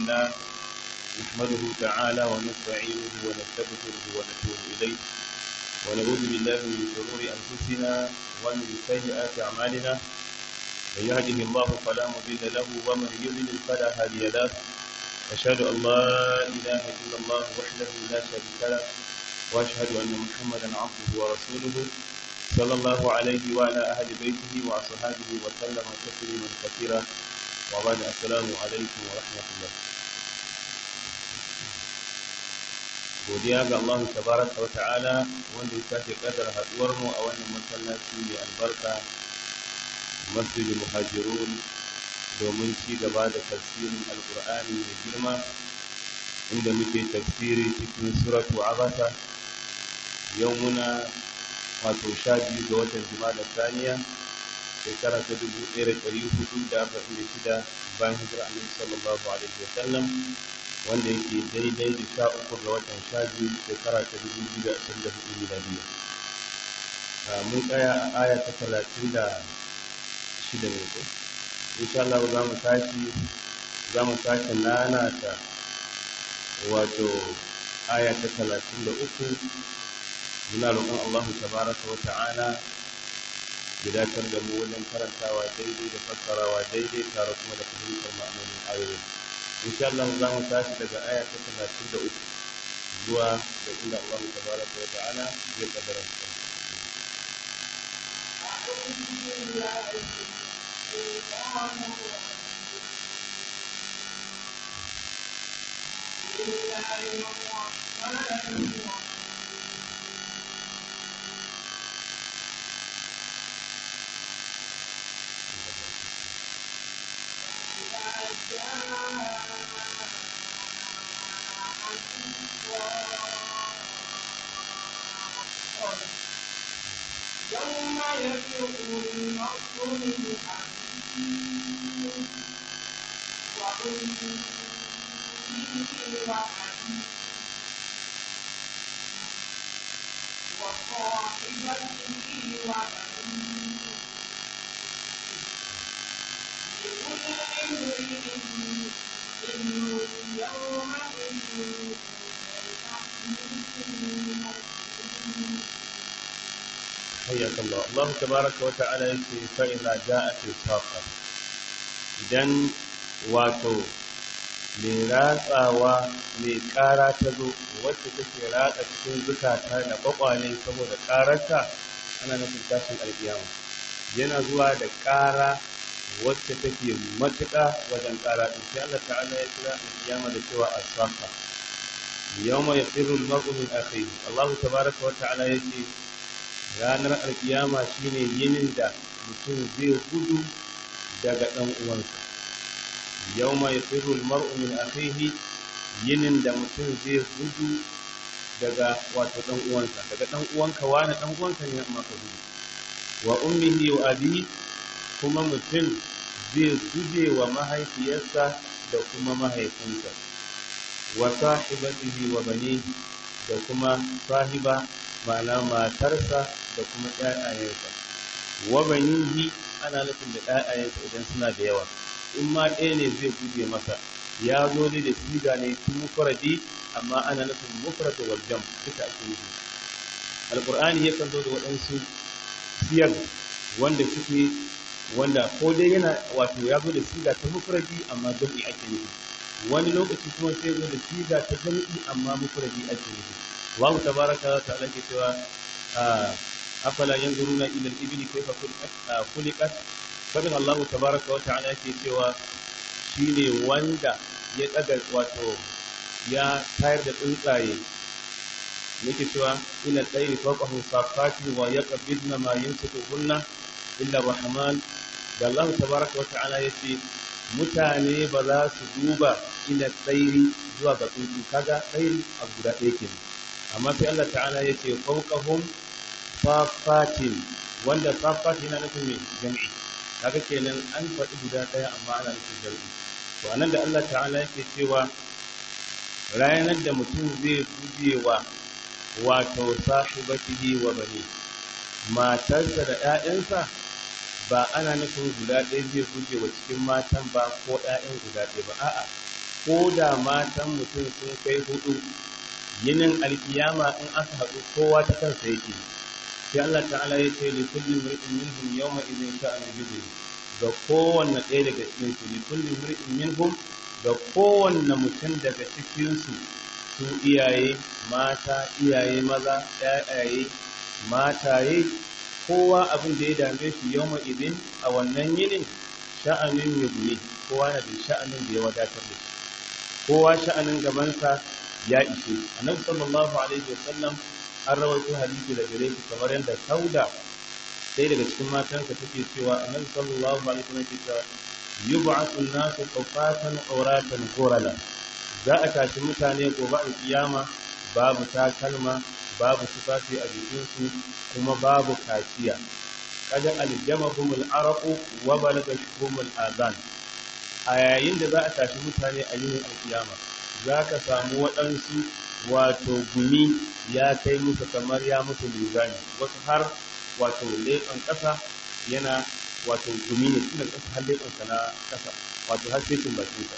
لله نحمده تعالى ونستعينه ونستغفره ونتوب إليه ونعوذ بالله من شرور أنفسنا ومن سيئات أعمالنا من يهده الله فلا مضل له ومن يضلل فلا هادي له أشهد أن لا إله إلا الله وحده لا شريك له وأشهد أن محمدا عبده ورسوله صلى الله عليه وعلى أهل بيته وأصحابه وسلم تسليما كثيرا وبعد السلام عليكم ورحمة الله godiya ga Allah tabaraka wa ta'ala wanda ya sake kadar haduwar mu a wannan masallaci mai albarka masjidul muhajirun domin ci gaba da tafsirin alqur'ani mai girma inda muke tafsiri cikin suratu abasa yau muna wato sha biyu ga watan jumada saniya shekara ta dubu ɗaya da ɗari hudu da arba'in da shida bayan hijira annabi sallallahu alaihi wa sallam wanda yake daidai da sha uku ga watan sha biyu shekara ta dubu biyu da ashirin da hudu miladiya mun tsaya a aya ta talatin da shida ne ko insha Allah za mu tashi za mu tashi nanata wato aya ta talatin da uku muna roƙon Allah tabaraka wa ta'ala ya dacar da mu wajen karantawa daidai da fassarawa daidai tare kuma da fahimtar ma'anonin ayoyin insha Allah za mu tashi daga aya ta talatin da uku zuwa da inda Allah tabaraka wa ta'ala ya kaddara mu بسم الله الرحمن الرحيم يوم يفر المرء من أخيه وأمه وأبيه وصاحبته وبنيه لكل امرئ منهم يومئذ حياك الله الله تبارك وتعالى يقول فإذا جاءت الصاخة idan wato mai ratsawa mai ƙara ta zo wacce take ratsa cikin zukata da kwakwale saboda ƙararta ana nufin tashin alƙiyama yana zuwa da ƙara wacce take matuƙa wajen ƙara ɗin sai Allah ta'ala ya kira alƙiyama da cewa as-safa yawma yaqirru al-mar'u min akhihi Allah tabaaraka wa ta'ala yace ranar alƙiyama shine yinin da mutum zai gudu daga ɗan uwansa yawma yaqirru al-mar'u min akhihi yinin da mutum zai gudu daga wato ɗan uwansa daga ɗan uwanka wani ɗan uwanka ne amma ka gudu wa ummihi wa abi kuma mutum zai guje wa mahaifiyarsa da kuma mahaifinsa wa sahibatihi wa bani da kuma sahiba ma'ana matarsa da kuma ƴaƴayensa wa banihi ana nufin da ƴaƴayensa idan suna da yawa in ma ɗaya ne zai guje masa ya zo ne da siga ne tun mufradi amma ana nufin mufrad wal jam duka ake nufi alqur'ani yakan zo da waɗansu siyar wanda suke wanda ko dai yana wato ya zo da siga ta mufradi amma jam'i ake nufi wani lokaci kuma sai zo da siga ta jam'i amma mufradi ake nufi Allah tabaraka wa ta'ala ke cewa afala yanzuruna ila al-ibli kayfa khuliqat fadin Allah tabaraka wa ta'ala ke cewa shine wanda ya daga wato ya tayar da tsuntsaye yake cewa ina tsairi fawqahu safati wa yaqbidna ma yumsikuhunna illa rahman da Allah tabaraka wa ta'ala yace mutane ba za su duba ila tsairi zuwa ga tsuntsu kaga tsairi a guda ɗaya kenan amma sai Allah ta'ala yace fawqahum safatin wanda safat yana nufin me jami'i kaga kenan an faɗi guda ɗaya amma ana nufin jami'i to anan da Allah ta'ala yake cewa ranar da mutum zai guje wa wato sahibatihi wa bani matarsa da ‘ya'yansa ba ana nufin guda ɗaya zai guje wa cikin matan ba ko ‘ya'yan guda ɗaya ba a'a ko da matan mutum sun kai hudu yinin alkiyama in aka haɗu kowa ta kansa yake sai Allah ta'ala ya ce li kulli mar'in minhum yawma idhin sha'anu yughni ga kowanne ɗaya daga cikin su li kulli mar'in minhum ga kowanne mutum daga cikin su su iyaye mata iyaye maza ƴaƴaye mataye kowa abin da ya dame shi yawma idhin a wannan yinin sha'anin yughni kowa na da sha'anin da ya wadatar da shi kowa sha'anin gabansa ya ishe annabi sallallahu alaihi wasallam an rawaito hadisi da gare shi kamar yadda sauda sai daga cikin matansa take cewa annabi sallallahu alaihi wasallam ke cewa yub'athu an-nasu qufatan awratan ghurala za a tashi mutane gobe a kiyama babu takalma babu tufafi a jikinsu kuma babu kaciya kada aljamahum al-araqu wa balagahum al-adhan a yayin da za a tashi mutane a yinin alkiyama za ka samu waɗansu wato gumi ya kai musu kamar ya musu lugani wasu har wato leɓen ƙasa yana wato gumi ne tun da ƙasa har leɓensa na ƙasa wato har sai bakinsa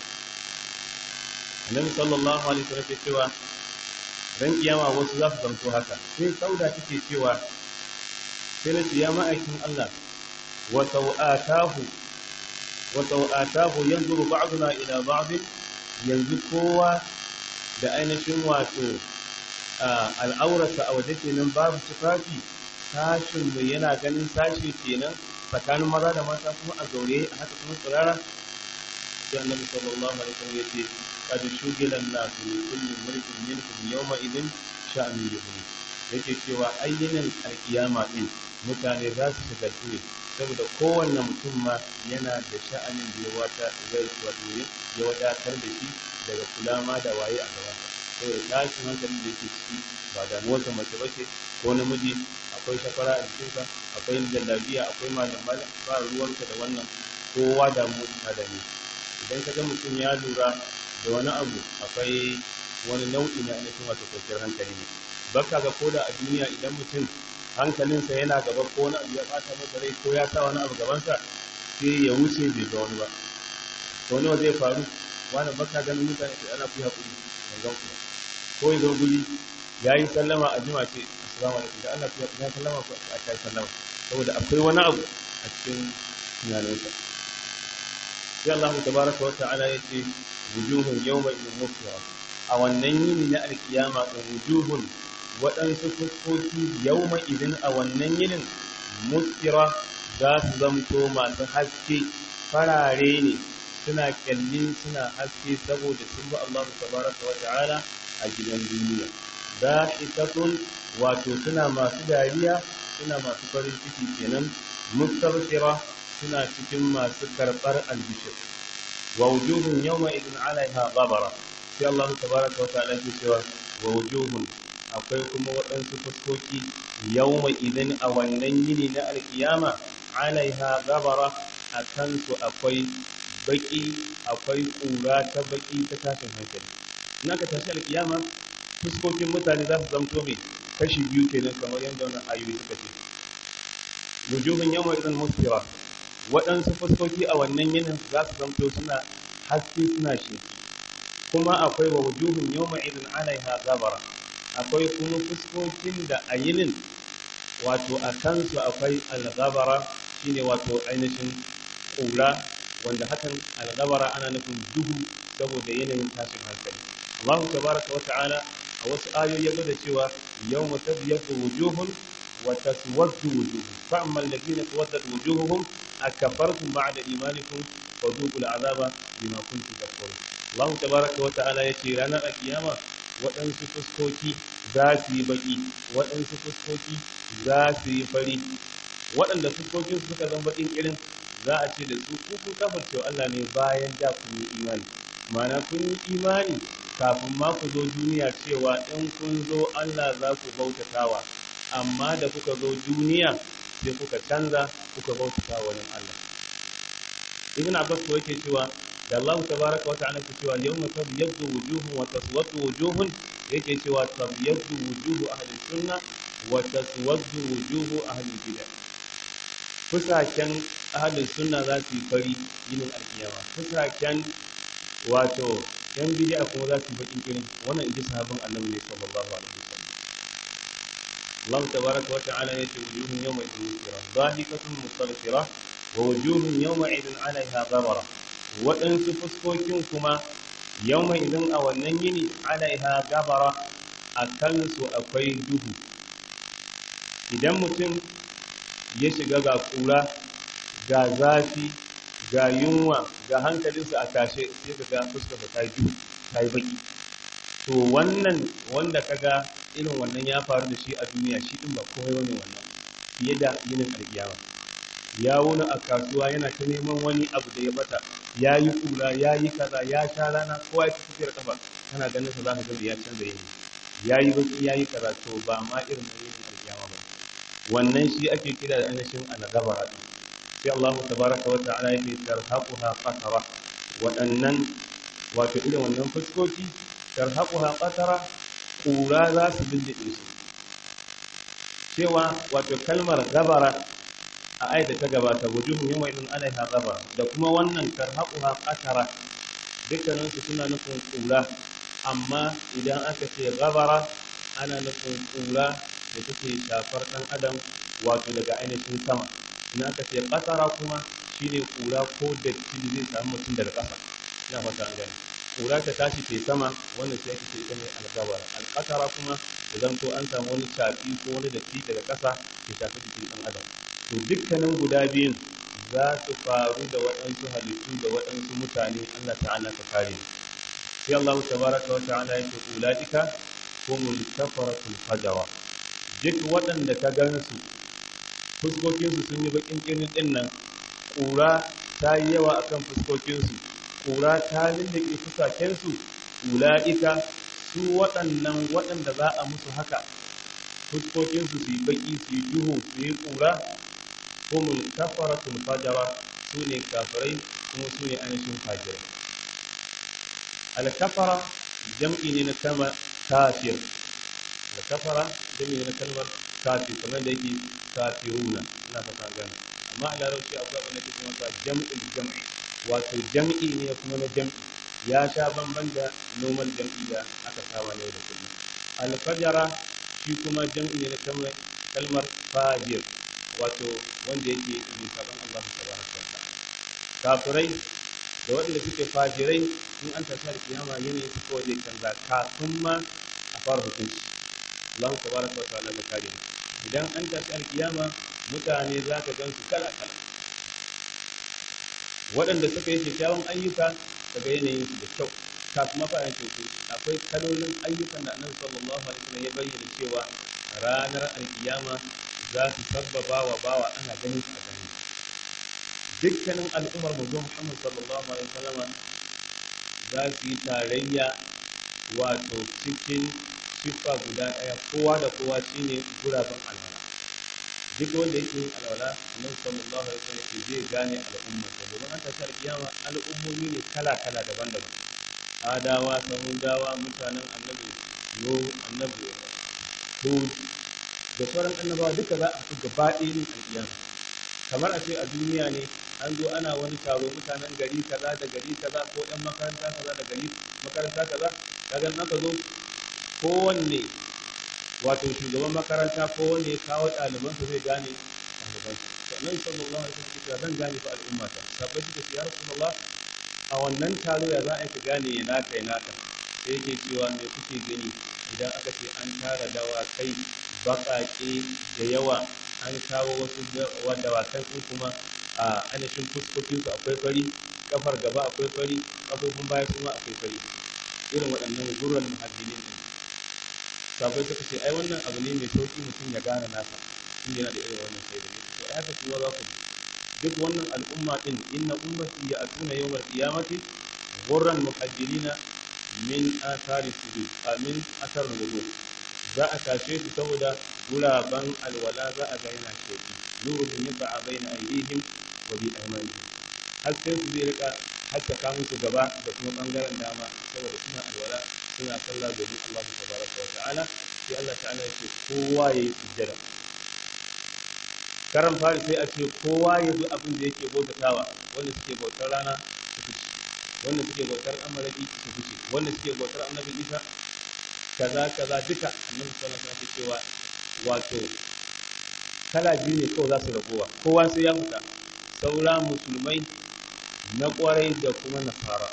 annabi sallallahu alaihi wasallam ke cewa ran kiyama wasu za su zanto haka sai sauda take cewa sai na ce ya ma'aikin Allah wa sau'atahu wa sau'atahu yanzuru ba'duna ila ba'd yanzu kowa da ainihin wato al'aurarsa a waje kenan babu tufafi sashin mu yana ganin sashi kenan tsakanin maza da mata kuma a zaure a haka kuma tsirara sai annabi sallallahu alaihi wasallam yace qad shugila an-nasu min kulli mulkin minkum yawma idin sha'ani yughni yake cewa ayyinin alkiyama din mutane za su shagaltu ne saboda kowanne mutum ma yana da sha'anin da ya wata zai wato ya wadatar da shi daga kula ma da waye a gaban saboda tashin hankalin da yake ciki ba da wata mace bace ko namiji akwai shafara a jikinsa akwai jallabiya akwai malam malam ba ruwanka da wannan kowa da mu ta da ni idan ka ga mutum ya lura da wani abu akwai wani nau'i na ainihin wato kwanciyar hankali ne baka ga koda a duniya idan mutum hankalinsa yana gaba ko wani abu ya bata masa rai ko ya sa wani abu gabansa sai ya wuce bai ga wani ba to wani zai faru wani baka ganin mutane sai ana fi haƙuri ban gan ku ko ya zo guri ya yi sallama a jima ce assalamu alaikum da Allah ya sallama ko a kai sallama saboda akwai wani abu a cikin tunaninsa sai Allah tabaraka wa ta'ala yace wujuhun yawma idin mufsira a wannan yini na alkiyama wujuhun waɗansu fuskoki yauma idin a wannan yinin muskira za su zamto masu haske farare ne suna kyalli suna haske saboda sun bi Allah tabaraka wa ta'ala a gidan duniya dahiqatun wato suna masu dariya suna masu farin ciki kenan mustabshira suna cikin masu karɓar albishir wa wujuhun yawma idin alaiha ghabara sai Allah tabaraka wa ta'ala ke cewa wa wujuhun akwai kuma waɗansu fuskoki yawma idan a wannan yini na alkiyama alaiha gabara a kansu akwai baki akwai ƙura ta baki ta tashin hankali in aka tashi alkiyama fuskokin mutane za su zamto mai kashi biyu kenan kamar yadda wannan ayoyi suka ce wujuhun yawma idan musfira waɗansu fuskoki a wannan yinin za su zamto suna haske suna sheki kuma akwai wa wujuhun yawma idan alaiha gabara akwai kuma fuskokin da a yinin wato a kansu akwai algabara shine wato ainihin ƙura wanda hakan algabara ana nufin duhu saboda yanayin tashin hankali Allah tabaraka wa ta'ala a wasu ayoyi ya gwada cewa yawma tabyatu wujuhun wa taswaddu wujuhun fa amma alladhina tawaddat wujuhuhum akafartum ba'da imanikum wa dhuqul azaba bima kuntum takfurun Allah tabaraka wa ta'ala yace ranar alkiyama waɗansu fuskoki za su yi baƙi waɗansu fuskoki za su yi fari waɗanda fuskokin suka zama baƙin irin za a ce da su kun kafarcewa Allah ne bayan da kun yi imani mana kun yi imani kafin ma ku zo duniya cewa in kun zo Allah za ku bautatawa amma da kuka zo duniya sai kuka canza kuka bautata wani Allah ibn Abbas ko yake cewa da Allah tabaraka wa ta'ala ke cewa yawma tabyaddu wujuhun wa taswaddu wujuhun yake cewa tabyaddu wujuhu ahli sunna wa taswaddu wujuhu ahli bid'ah fusaken ahli sunna za su yi fari yinin alkiyama fusaken wato yan bid'a kuma za su bakin irin wannan inji sahabban annabi ne sallallahu alaihi wasallam Allah tabaraka wa ta'ala ya ce wujuhun yawma idin musfira dhahikatun mustarfira wa wujuhun yawma idin 'alayha ghabara waɗansu fuskokin kuma yawma idin a wannan yini 'alayha ghabara a kansu akwai duhu idan mutum ya shiga ga kura ga zafi ga yunwa ga hankalinsa a tashe sai ka ga fuskar ta yi duhu ta yi baki to wannan wanda kaga irin wannan ya faru da shi a duniya shi din ba komai wani wannan fiye da yinin alkiyama ya wuni a kasuwa yana ta neman wani abu da ya bata ya yi kura ya yi kaza ya sha rana kowa ya tafiyar kafa kana ganin sa za ka gani ya canza yini ya yi baki ya yi kaza to ba ma irin na yinin alkiyama ba wannan shi ake kira da ainihin annagabara din sai Allah tabaraka wa ta'ala yake tarhaquha qatara waɗannan wato irin wannan fuskoki tarhaquha qatara kura za su lullube su cewa wato kalmar gabara a aida ta gabata wujuhun yawma idin alaiha gabara da kuma wannan tarhaquha qatara dukkanin su suna nufin kura amma idan aka ce gabara ana nufin kura da take shafar dan adam wato daga ainihin sama in aka ce qatara kuma shine kura ko datti da zai samu mutum daga ƙasa ina fata an gani kura ta tashi ke sama wannan sai ake ce ita ne algabara alƙatara kuma da zanto an samu wani shafi ko wani datti daga ƙasa ke shafi jikin ɗan adam to dukkanin guda biyun za su faru da waɗansu halittu da waɗansu mutane Allah ta'ala ka kare sai Allah tabaraka wa ta'ala ya ce ulaika humul kafaratul fajara duk waɗanda ka gansu fuskokinsu sun yi bakin kirin ɗin nan ƙura ta yi yawa akan fuskokinsu kura ta lullube fusakensu ula'ika su waɗannan waɗanda za a musu haka fuskokinsu su yi baƙi su yi duhu su yi kura humul kafaratul fajara su ne kafirai kuma su ne ainihin fajirai alkafara jam'i ne na kalmar kafir alkafara jam'i ne na kalmar kafir kamar da yake kafiruna ina fata gane amma a larabci akwai abin da ke kuma jam'il jam'i wato jam'i ne kuma na jam'i ya sha bamban da normal jam'i da aka saba ne da kullum alfajara shi kuma jam'i ne na kalmar fajir wato wanda yake mai sabon Allah tabaraka wa kafirai da waɗanda suke fajirai in an tashi da kiyama yanayin su kawai zai canza kafin ma a fara hukunci Allah tabaraka wa ta'ala da kare idan an tashi alkiyama mutane za ka gan su kala kala waɗanda suka yi kyakkyawan ayyuka daga yanayin su da kyau kafin mafayan teku akwai kalolin ayyukan da annabi sallallahu alaihi wasallam ya bayyana cewa ranar alkiyama za su sabbaba wa bawa ana ganin su a gani dukkanin al'ummar manzo Muhammad sallallahu alaihi wasallam za su yi tarayya wato cikin siffa guda ɗaya kowa da kowa shine guraben alwala duk wanda yake yin alwala annabi sallallahu alaihi wasallam ke zai gane al'umma ta domin an tashi alkiyama al'ummomi ne kala kala daban-daban adawa samudawa mutanen annabi no annabi hud da sauran annabawa duka za a fi gaba ɗaya yin alkiyama kamar a ce a duniya ne an zo ana wani taro mutanen gari kaza da gari kaza ko ɗan makaranta kaza da gari makaranta kaza kaga aka zo kowanne wato shugaban makaranta ko wanda ya kawo ɗalibansa zai gane ɗalibansa sannan sallallahu alaihi wasallam cewa zan gane fa al'ummata sabbai suka ce ya rasulullah a wannan taro ya za a ka gane ya naka ya naka sai yake cewa me kuke gani idan aka ce an tara dawakai baƙaƙe da yawa an kawo wasu dawakai ko kuma a ainihin fuskokinsu akwai fari kafar gaba akwai fari kafofin baya kuma akwai fari irin waɗannan gurran muhaddinin sabai suka ce ai wannan abu ne mai sauki mutum ya gane nasa in yana da irin wannan shaida ne to ai haka kuma za ku duk wannan al'umma din inna ummati ya'tuna yawmal qiyamati ghurran muhajjirina min athari sujud amin athar wudu za a tashe su saboda guraban alwala za a ga yana sheki nurun yasa baina aydihim wa bi aymanihim hasken su zai rika haskaka musu gaba da kuma bangaren dama saboda suna alwala suna sallah domin Allah tabaraka wa ta'ala sai Allah ta'ala ya ce kowa yayi sujjada karan fari sai a ce kowa ya zo abin da yake bautatawa wanda suke bautar rana su ci wanda suke bautar amalaki su fice wanda suke bautar annabi isa kaza kaza duka annabi sallallahu alaihi wasallam cewa wato kala biyu ne kawai za su ragowa kowa sai ya fita saura musulmai na kwarai da kuma nasara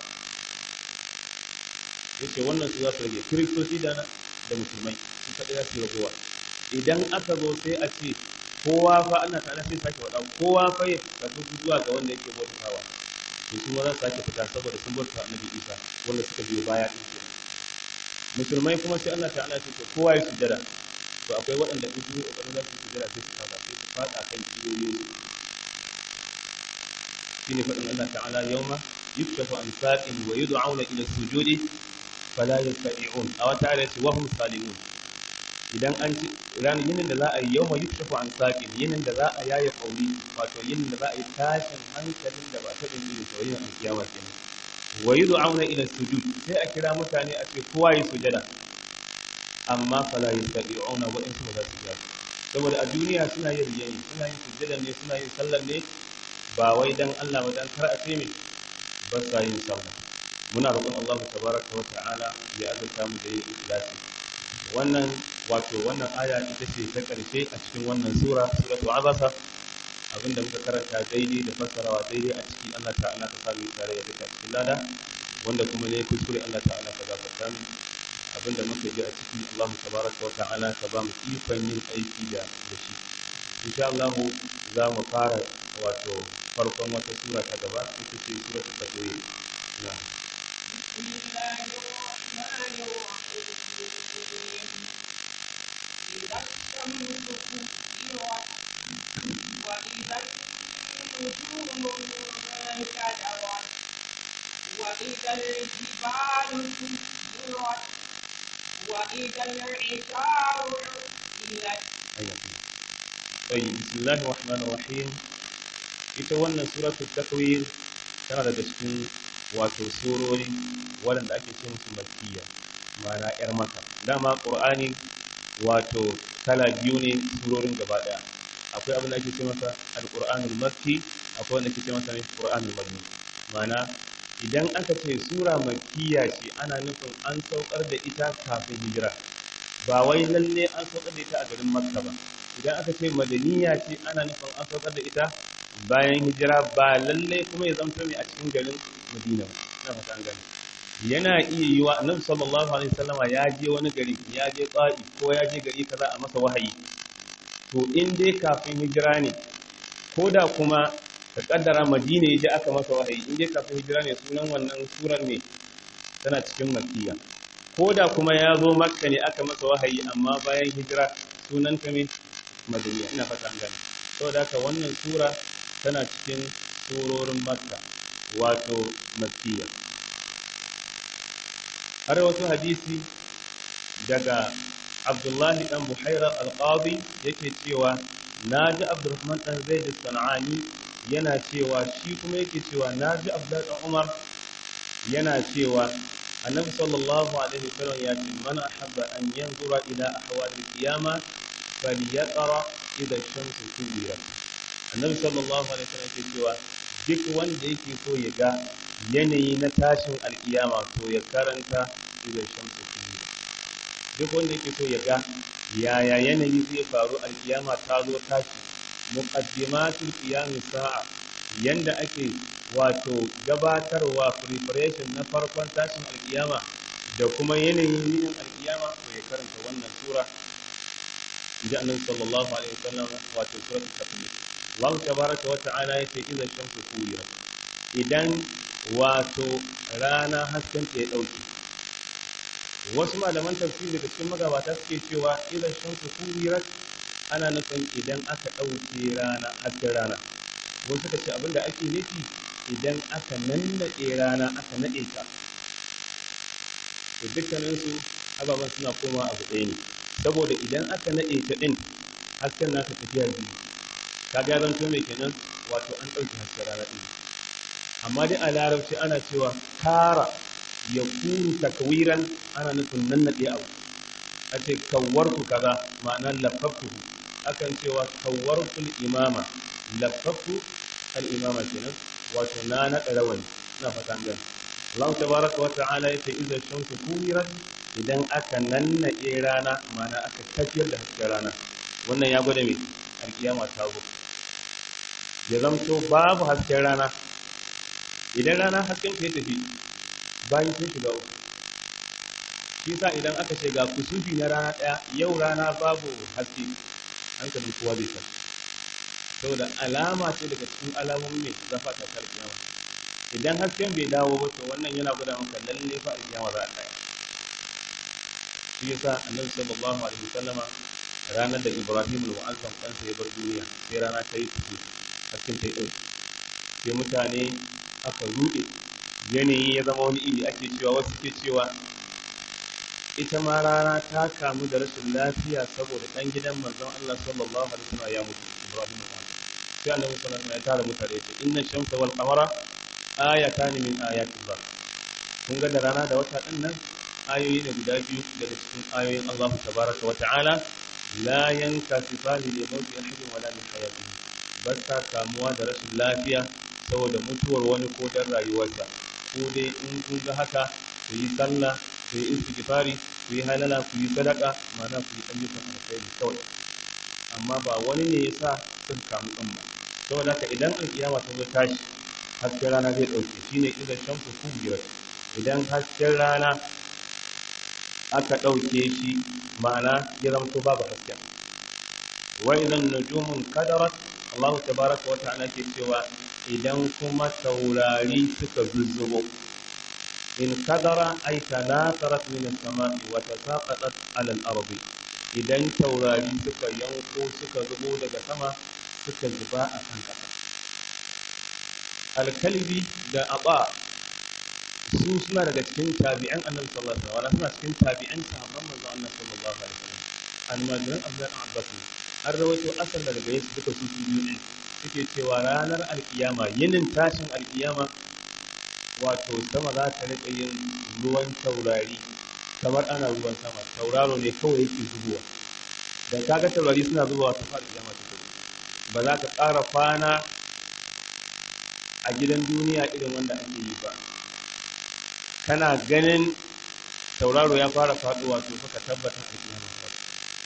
yace wannan su za su rage kiristoci da da musulmai su kaɗai za su ragowa idan aka zo sai a ce kowa fa ana tare sai sake faɗa kowa fa ya tafi zuwa ga wanda yake bautawa to su ma za su sake fita saboda sun bauta annabi Isa wanda suka biyo baya din kenan musulmai kuma sai Allah ta'ala ce to kowa ya sujada to akwai waɗanda in sun yi ƙoƙarin za su sujada sai su fada sai su fada kan kiyoyin su shine faɗin Allah ta'ala yawma yukshafu an saqin wa yud'auna ila sujudi fala yastati'un aw ta'ala wa hum salimun idan an ci ranar yinin da za a yi yau ma yukshafu an saƙin yinin da za a yaye kauri wato yinin da za a yi tashin hankalin da ba ta ɗin irin sauyin an kiyama kenan wa yi du'auna ila sujud sai a kira mutane a ce kowa yi sujada amma fala yastati'una wa in ba za su yi saboda a duniya suna yin riyayi suna yin sujada ne suna yin sallar ne ba wai dan Allah ba dan kar a ce me ba sa yin sallah muna roƙon Allah tabaraka wa ta'ala ya azurta mu da yin ikhlasi wannan wato wannan aya ita ce ta ƙarshe a cikin wannan sura suratu abasa abinda muka karanta daidai da fassarawa daidai a ciki Allah ta'ala ka sami tare da duka cikin lada wanda kuma ne kuskure Allah ta'ala ka gafarta mu abinda muka ji a ciki Allah tabaraka wa ta'ala ka ba mu ikon yin aiki da da shi insha Allah za mu fara wato farkon wata sura ta gaba ita ce suratu takwir na بسم الله الرحمن الرحيم إذا الشمس كورت وإذا النجوم انكدرت وإذا الجبال سيرت وإذا العشار عطلت طيب بسم الله الرحمن الرحيم ita wannan suratul takwir tana daga cikin wato surori waɗanda ake ce musu makkiya ma'ana yar maka dama qur'ani wato kala biyu ne surorin gaba daya akwai abin da ake ce masa alqur'anul makki akwai wanda ake ce masa qur'anul madani ma'ana idan aka ce sura makkiya ce ana nufin an saukar da ita kafin hijira ba wai lalle an saukar da ita a garin makka ba idan aka ce madaniya ce ana nufin an saukar da ita bayan hijira ba lalle kuma ya zamto ne a cikin garin madina ba ina fata an gane yana iya yi wa annabi sallallahu alaihi wasallam ya je wani gari ya je tsa'i ko ya je gari kaza a masa wahayi to in dai kafin hijira ne ko da kuma ka kaddara madina ya je aka masa wahayi in dai kafin hijira ne sunan wannan surar ne tana cikin makkiya ko da kuma ya zo makka ne aka masa wahayi amma bayan hijira sunan ta ne madaniya ina fata an gane saboda haka wannan sura tana cikin surorin makka wato makkiya har wasu hadisi daga abdullahi dan buhaira alqadi yake cewa na ji abdurrahman dan zaid sanani yana cewa shi kuma yake cewa na ji abdullahi dan umar yana cewa annabi sallallahu alaihi wasallam ya ce man ahabba an yanzura ila ahwal al-qiyama falyaqra idha ash-shamsu kuwirat annabi sallallahu alaihi wasallam ke cewa duk wanda yake so ya ga yanayi na tashin alkiyama to ya karanta idan shamsu kuwirat duk wanda yake so ya ga yaya yanayi zai faru alkiyama ta zo tashi muqaddimatul qiyam sa'a yanda ake wato gabatarwa preparation na farkon tashin alkiyama da kuma yanayin yinin alkiyama to ya karanta wannan sura inji annabi sallallahu alaihi wasallam wato suratul takwir Allah tabaraka wa ta'ala yace idan shamsu kuwirat idan wato rana hasken ta ya dauke wasu malaman tafsiri da cikin magabata suke cewa idan shamsu kuwirat ana nufin idan aka dauke rana hasken rana wasu suka ce abinda ake nufi idan aka nannaɗe rana aka naɗe ta to dukkaninsu ababen suna koma abu ɗaya ne saboda idan aka naɗe ta ɗin hasken nasa tafiya biyu ka ga zan to mai kenan wato an ɗauki hasken rana ɗin amma dai a larabci ana cewa kara ya kuru takwiran ana nufin nannaɗe abu a ce kawwartu kaza ma'ana lafaftuhu akan cewa kawwartul imama lafaftu al imama kenan wato na naɗa rawani na fatan gani Allah tabaraka wa ta'ala yace idza shamsu kuwirat idan aka nannaɗe rana mana aka tafiyar da hasken rana wannan ya gwada me alkiyama ta zo ya zamto babu hasken rana idan rana hasken ta ya tafi bayan sun shiga uku shi sa idan aka ce ga kusufi na rana ɗaya yau rana babu haske hankalin kowa zai tafi saboda alama ce daga cikin alamomin mai zafa ta alkiyama idan hasken bai dawo ba to wannan yana gwada maka lalle fa alkiyama za a tsaya shi yasa annabi sallallahu alaihi wasallama ranar da Ibrahim al-Mu'azzam ɗansa ya bar duniya sai rana ta yi tuku hasken ta yi ɗauki sai mutane aka ruɗe yanayi ya zama wani iri ake cewa wasu ke cewa ita ma rana ta kamu da rashin lafiya saboda ɗan gidan manzon Allah sallallahu alaihi wasallam ya mutu Ibrahim al-Mu'azzam sai annabi sallallahu alaihi wasallam ya tara mutane ce inna shamsa wal qamara ayatan min ayatillah kun ga da rana da wata ɗin nan ayoyi ne guda biyu daga cikin ayoyin Allah tabaraka wa ta'ala la yankasifani li mawti ahadin wala min hayatihi ba sa kamuwa da rashin lafiya saboda mutuwar wani ko dan rayuwarsa ko dai in kun ga haka ku yi sallah ku yi istighfari ku yi halala ku yi sadaka ma'ana ku yi ayyukan alkhairi kawai amma ba wani ne yasa sun kamu din ba saboda haka idan alkiyama ta zo tashi hasken rana zai dauke shine idan shamsu kubirat idan hasken rana aka ɗauke shi ma'ana ya zamto babu hasken wa idan nujumun kadarat Allah tabaraka wa ta'ala ke cewa idan kuma taurari suka zuzzubo in kadara ay tanatharat min as-sama'i wa tasaqatat 'ala al-ardi idan taurari suka yanko suka zubo daga sama suka zuba a kan ƙasa alkalbi da aba su suna daga cikin tabi'an annabi sallallahu alaihi wasallam suna cikin tabi'an sahabban manzon Allah sallallahu alaihi wasallam almajiran abdul abbas an rawaito asal daga gare su duka su biyu ne suke cewa ranar alkiyama yinin tashin alkiyama wato sama za ta rika yin ruwan taurari kamar ana ruwan sama tauraro ne kawai yake zubowa da kaga taurari suna zubowa ta fara kiyama ta ba za ka ƙara kwana a gidan duniya irin wanda ake yi ba kana ganin tauraro ya fara faduwa to ka tabbata a kiyama faɗo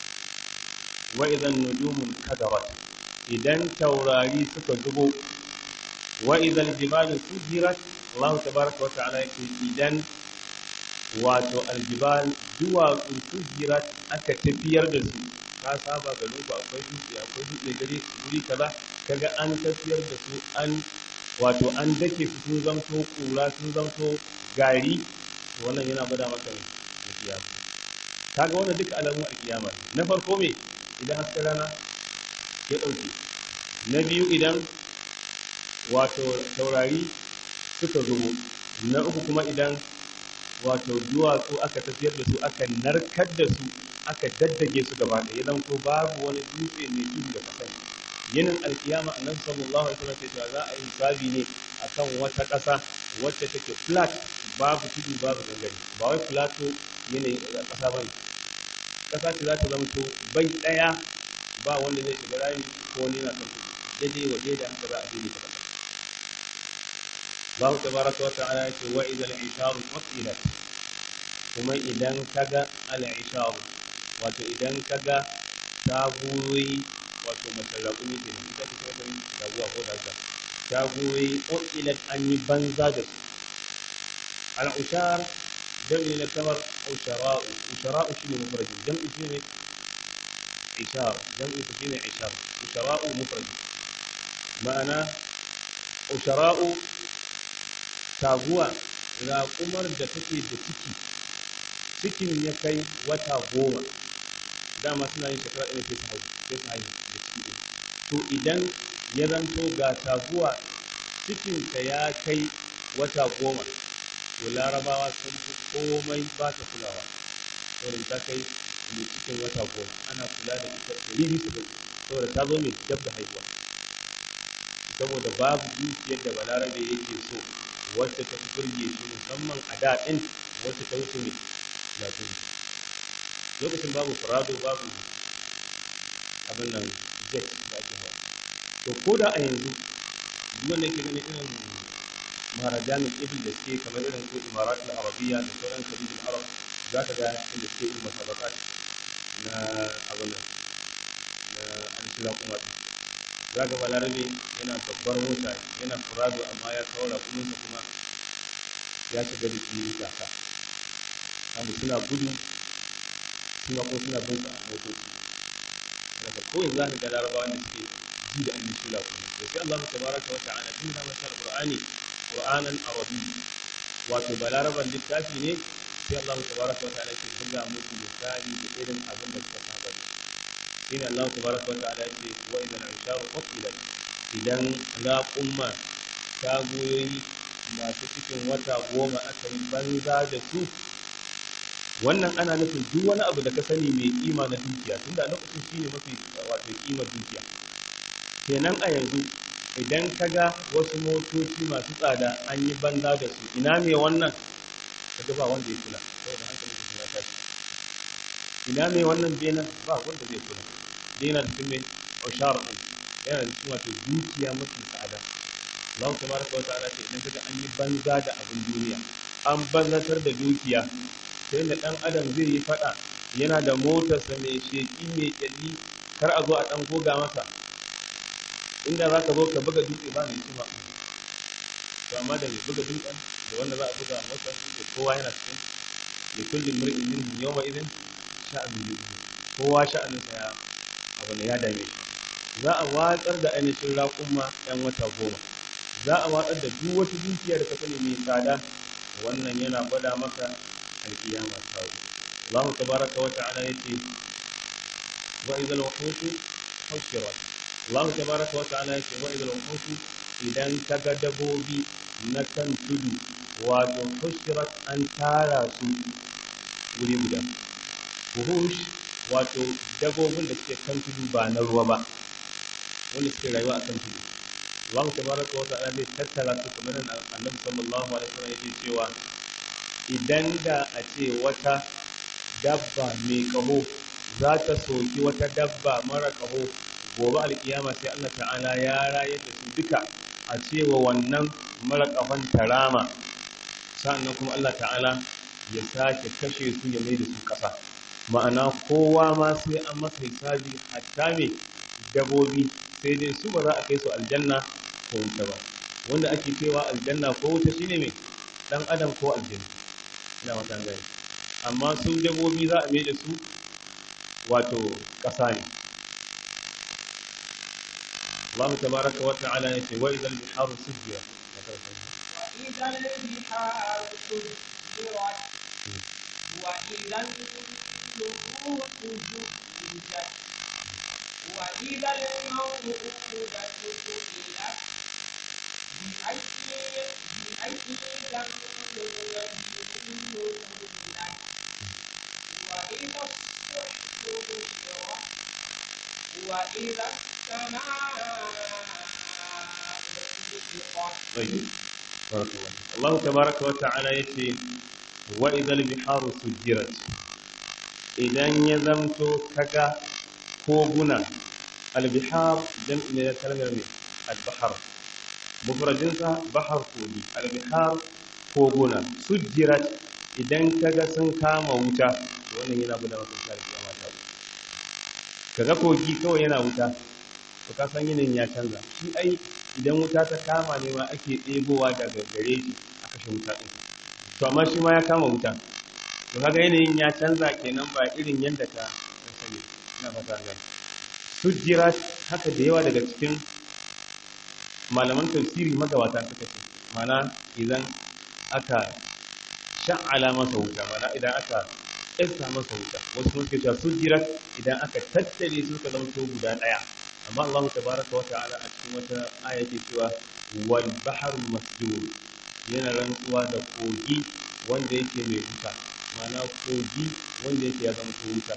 wa idan nujumun kadarat idan taurari suka zubo wa idan jibalu sujirat Allah tabaraka wa ta'ala yake idan wato aljibal duwatsu sujirat aka tafiyar da su ka saba ga ku akwai dutse akwai dutse gari guri kaza kaga an tafiyar da su an wato an dake su sun zamto kura sun zamto gari wannan yana bada maka ne da kiyama kaga wannan duka alamun alkiyama na farko me idan hasken rana ya dauke na biyu idan wato taurari suka zubo na uku kuma idan wato duwatsu aka tafiyar da su aka narkar da su aka daddage su gaba ɗaya zan ko babu wani dutse mai tudu da kasan yinin alkiyama annabi sallallahu alaihi wasallam sai za a yi hisabi ne akan wata ƙasa wacce take flat babu tudu babu gangare ba wai flato yanayin ƙasa bane ƙasa ce za ta zama to bai ɗaya ba wanda zai shiga rami ko wani yana kan tudu daidai wa daidai haka za a daidai ta ƙasa Allah tabaraka wa ta'ala ya ce wa idan isharu qutilat kuma idan kaga al-isharu wato idan kaga taguyoyi wato masarraƙumi ke nan ita ce ta taguwa ko da haka taguyoyi qutilat an yi banza da su al-ushar jam'i na kamar ushara'u ushara'u shine mufrad jam'i shine ishar jam'i shine ishar ushara'u mufrad ma'ana ushara'u taguwa raƙumar da take da ciki cikin ya kai wata goma dama suna yin shekara ɗaya sai su haihu sai su haihu da ciki ɗin to idan ya zanto ga taguwa cikinta ya kai wata goma to larabawa sun fi komai ba ta kulawa saboda ta kai mai cikin wata goma ana kula da ita ɗari bisa ɗari saboda ta zo mai dab da haihuwa saboda babu dukiyar da balarabe yake so wacce ta fi burge shi musamman a da ɗin wacce ta wuce ne latin lokacin babu farado babu abin nan jet da ake hawa to ko da a yanzu duk wanda yake ganin irin maharajanin ibil da suke kamar irin su imarat al-arabiyya da sauran kabilun arab za ka ga inda suke yin masabakat na abin nan na alshira kuma za ka balarabe yana babbar mota yana furado amma ya kawo rakuninsa kuma ya shiga da fili gasa kamu suna gudu suna ko suna bin a motoci daga kowai za ka ga larabawa da suke ji da annin shula kuma to sai Allah tabaraka wa ta'ala tun da masa alqur'ani qur'anan arabi wato balaraban littafi ne sai Allah tabaraka wa ta'ala ke buga musu misali da irin abin da suka saba da shine Allah tabaraka wa ta'ala yake wa idan isharu qatilat idan raqumma tagoyoyi masu cikin wata goma aka yi banza da su wannan ana nufin duk wani abu da ka sani mai kima na dukiya tunda a lokacin shine mafi wato kimar dukiya kenan a yanzu idan ka ga wasu motoci masu tsada an yi banza da su ina ne wannan ka ba wanda ya kula saboda hankalin su ya tashi ina ne wannan bena ba wanda zai kula bena da cikin oshar din yana da cikin wato dukiya mafi tsada Allah tabaraka wa ta'ala ce idan kaga an yi banza da abin duniya an banzatar da dukiya sai da dan adam zai yi fada yana da motarsa mai sheki mai kyalli kar a zo a dan goga masa inda za ka zo ka buga dutse ba mai kuma to amma da mai buga dutsen da wanda za a buga masa da kowa yana cikin da kullum mur'in minhum yawma idin sha'anin yubi kowa sha'aninsa ya abu ne ya dame shi za a watsar da ainihin raƙumma ɗan wata goma za a watsar da duk wata dukiya da ka sani mai tsada wannan yana gwada maka alkiyama ta zo Allah tabaraka wa ta'ala yace wa idhal wuhush hushirat Allah tabaraka wa ta'ala yace wa idhal wuhush idan ka ga dabobi na kan tudu wato hushirat an tara su wuri guda wuhush wato dabobin da suke kan tudu ba na ruwa ba wanda suke rayuwa a kan tudu Allah tabaraka wa ta'ala zai tattara su kamar nan Annabi sallallahu alaihi wasallam yake cewa idan da a ce wata dabba mai kaho za ta soki wata dabba mara kaho gobe alkiyama sai Allah ta'ala ya rayar da su duka a cewa wannan mara kahon tarama sannan kuma Allah ta'ala ya sake kashe su ya mai da su ƙasa ma'ana kowa ma sai an masa hisabi hatta me dabobi sai dai su ba za a kai su aljanna ko wuta ba wanda ake cewa aljanna ko wuta shine me dan adam ko aljanna ina wata gani amma su dabobi za a mai da su wato ƙasa ne Allah tabaraka wa ta'ala yace wa idal biharu sujjirat وإذا البحار سجرت وإذا النفوس زوجت وإذا الموءودة سئلت بأي بأي ذنب قتلت وإذا الصحف نشرت وإذا السماء كشفت طيب بارك الله فيك. الله تبارك وتعالى يتي وإذا البحار سجرت idan ya zamto kaga koguna albihar jam'i ne na kalmar ne albahar mufradinsa bahar kogi albihar koguna sujjirat idan kaga sun kama wuta wannan yana gudanar da tsari kiyama ta kaga kogi kawai yana wuta to ka san yanayin ya canza shi ai idan wuta ta kama ne ma ake ɗebowa daga gare shi a kashe wuta ɗin to amma shi ma ya kama wuta to kaga yanayin ya canza kenan ba irin yadda ka ka sani ina fata gani sujjira haka da yawa daga cikin malaman tafsiri magabata suka ce mana idan aka sha'ala masa wuta mana idan aka iska masa wuta wasu sun ce sujjira idan aka tattare su ka zama guda ɗaya amma Allah tabaraka wa ta'ala a cikin wata aya ke cewa wal bahrul masjur yana rantsuwa da kogi wanda yake mai wuta ma'ana kogi wanda yake ya zama wuta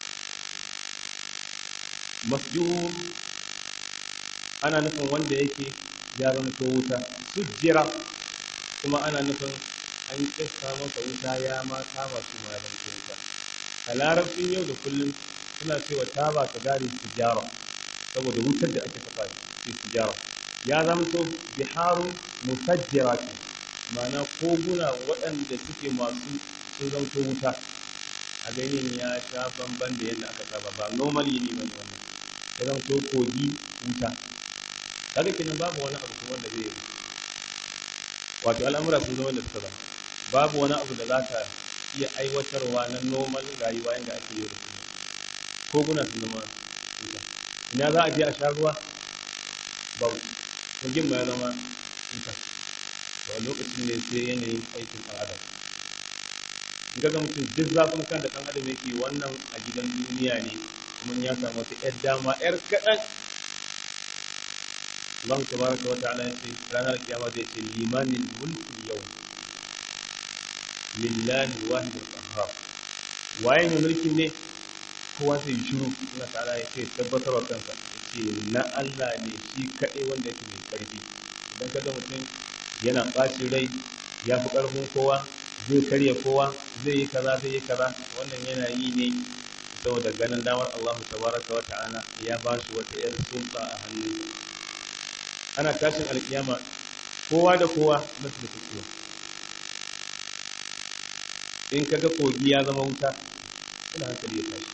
masjur ana nufin wanda yake ya zama wuta sujjira kuma ana nufin an kissa masa wuta ya ma kama su ma da wuta a larabcin yau da kullum suna cewa taba ta gari tijara saboda wutar da ake saka ce tijara ya zamto biharu musajjira ce ma'ana koguna waɗanda suke masu sun zanto wuta a ganin ya sha bamban da yadda aka saba ba normal yini bane wannan ya zanto kogi wuta kaga kenan babu wani abu kuma wanda zai yi wato al'amura sun zama da suka zama babu wani abu da za ka iya aiwatarwa na normal rayuwa yadda ake yi da su koguna sun zama wuta ina za a je a sha ruwa babu kogin ma ya zama wuta to a lokacin ne sai yanayin aikin ɗan adam in ga mutum duk zafin kan da ɗan adam yake wannan a gidan duniya ne kuma ya samu wata ƴar dama ƴar kaɗan Allah tabaraka wa ta'ala ya ce ranar kiyama zai ce limanin mulki yau lillahi wahidul qahhar waye ne mulkin ne kowa sai yi shiru Allah ta'ala ya ce tabbatar wa kansa ya ce na Allah ne shi kaɗai wanda yake mai ƙarfi idan ka ga mutum yana ɓacin rai ya fi ƙarfin kowa zai karya kowa zai yi kaza zai yi kaza wannan yana yi ne saboda ganin damar Allah tabaraka wa ta'ala ya ba shi wata yar sulta a hannun ana tashin alkiyama kowa da kowa na su da in kaga kogi ya zama wuta ina hankali ya tashi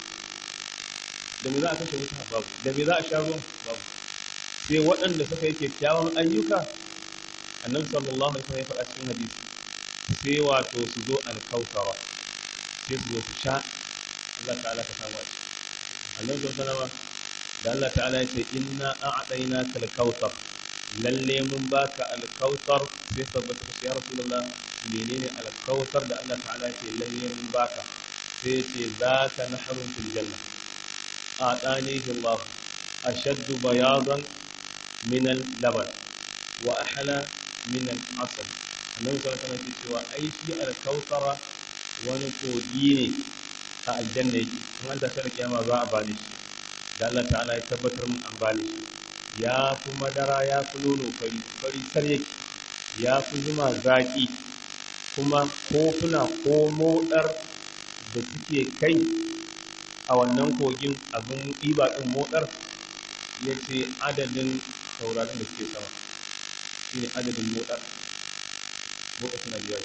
da me za a kashe wuta babu da me za a sha ruwan babu sai waɗanda suka yi kyakkyawan ayyuka annabi sallallahu alaihi wasallam ya faɗa cikin hadisi sai wato su zo alkautara sai su zo su sha Allah ta'ala ka samu a annabi sallallahu alaihi da Allah ta'ala ya ce inna a'tayna kal kautsar lalle mun baka alkautar sai tabbata ya rasulullah menene alkautar da Allah ta'ala ya ce lalle mun baka sai ce zaka nahrun fil janna a'tanihi Allah ashaddu bayadan min al-laban wa ahla min al-asal annabi sallallahu alaihi wasallam cewa ai shi al-kautara wani kogi ne a aljanna yake in an tafi kiyama za a bani shi da Allah ta'ala ya tabbatar mun an bani shi ya fi madara ya fi nono fari fari sar yake ya fi zuma zaki kuma kofuna ko modar da suke kai a wannan kogin abin ɗiba ɗin modar ya ce adadin sauraron da suke sama shi ne adadin modar modar suna biyar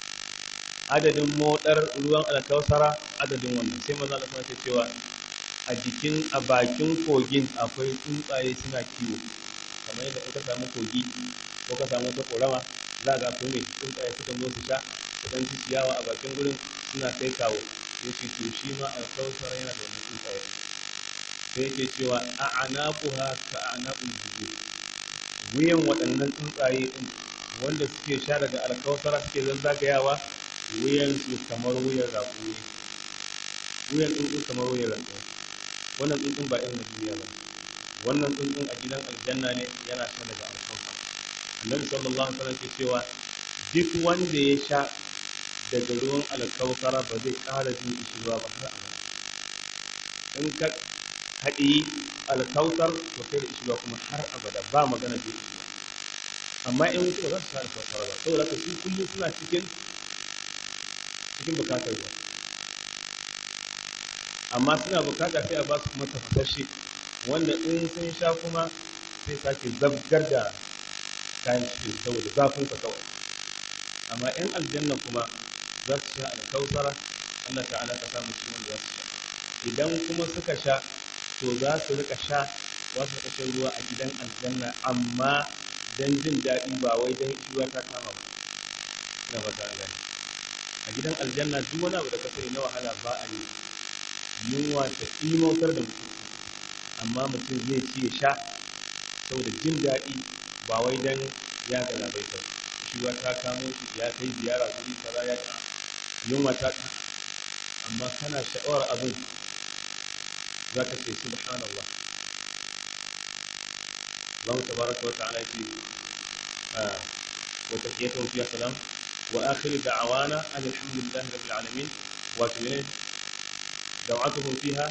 adadin modar ruwan alkawsara adadin wannan sai maza da suna cewa a jikin a bakin kogin akwai tsuntsaye suna kiwo kamar yadda kuka samu kogi ko ka samu wata korama za ga akwai mai tsuntsaye suka zo su sha su dan ci ciyawa a bakin gurin suna kai kawo yace to shi ma alkawsara yana da wani tsuntsaye sai yake cewa a anaquha ka anaqul jubur wuyan waɗannan tsuntsaye din wanda suke sha daga alkawsara suke zazzagayawa wuyan su kamar wuyan rakumi wuyan tsuntsu kamar wuyan rakumi wannan tsuntsun ba irin na duniya ba wannan tsuntsun a gidan aljanna ne yana sha daga alkawsara annabi sallallahu alaihi wasallam ke cewa duk wanda ya sha daga ruwan alkawsara ba zai ƙara jin ishirwa ba har abada in ka haɗi alkautar to kai da ishirwa kuma har abada ba magana da ishirwa amma in wuce ba za su sha alkautar ba saboda ka su kullum suna cikin cikin bukatar ruwa amma suna bukata sai a ba su kuma tafasashe wanda in sun sha kuma sai sake zabgar da kayan cikin saboda zafin ka kawai amma in aljanna kuma za su sha alkautara Allah ta'ala ka samu cikin wanda za su sha idan kuma suka sha to za su rika sha za su rika shan ruwa a gidan aljanna amma dan jin daɗi ba wai dan ruwa ta kama ba na fata an gani a gidan aljanna duk wani abu da ka sani na wahala ba a yi yunwa ta imautar da mutum amma mutum zai ci ya sha saboda jin daɗi ba wai dan ya galabaita ruwa ta kamo ya kai ziyara guri kaza ya yunwa ta amma kana sha'awar abin za ka ce subhanallah Allah tabaraka wa ta'ala fi wa taqiyatu fi salam wa akhir da'wana alhamdulillahi rabbil alamin wa tumin da'watuhum fiha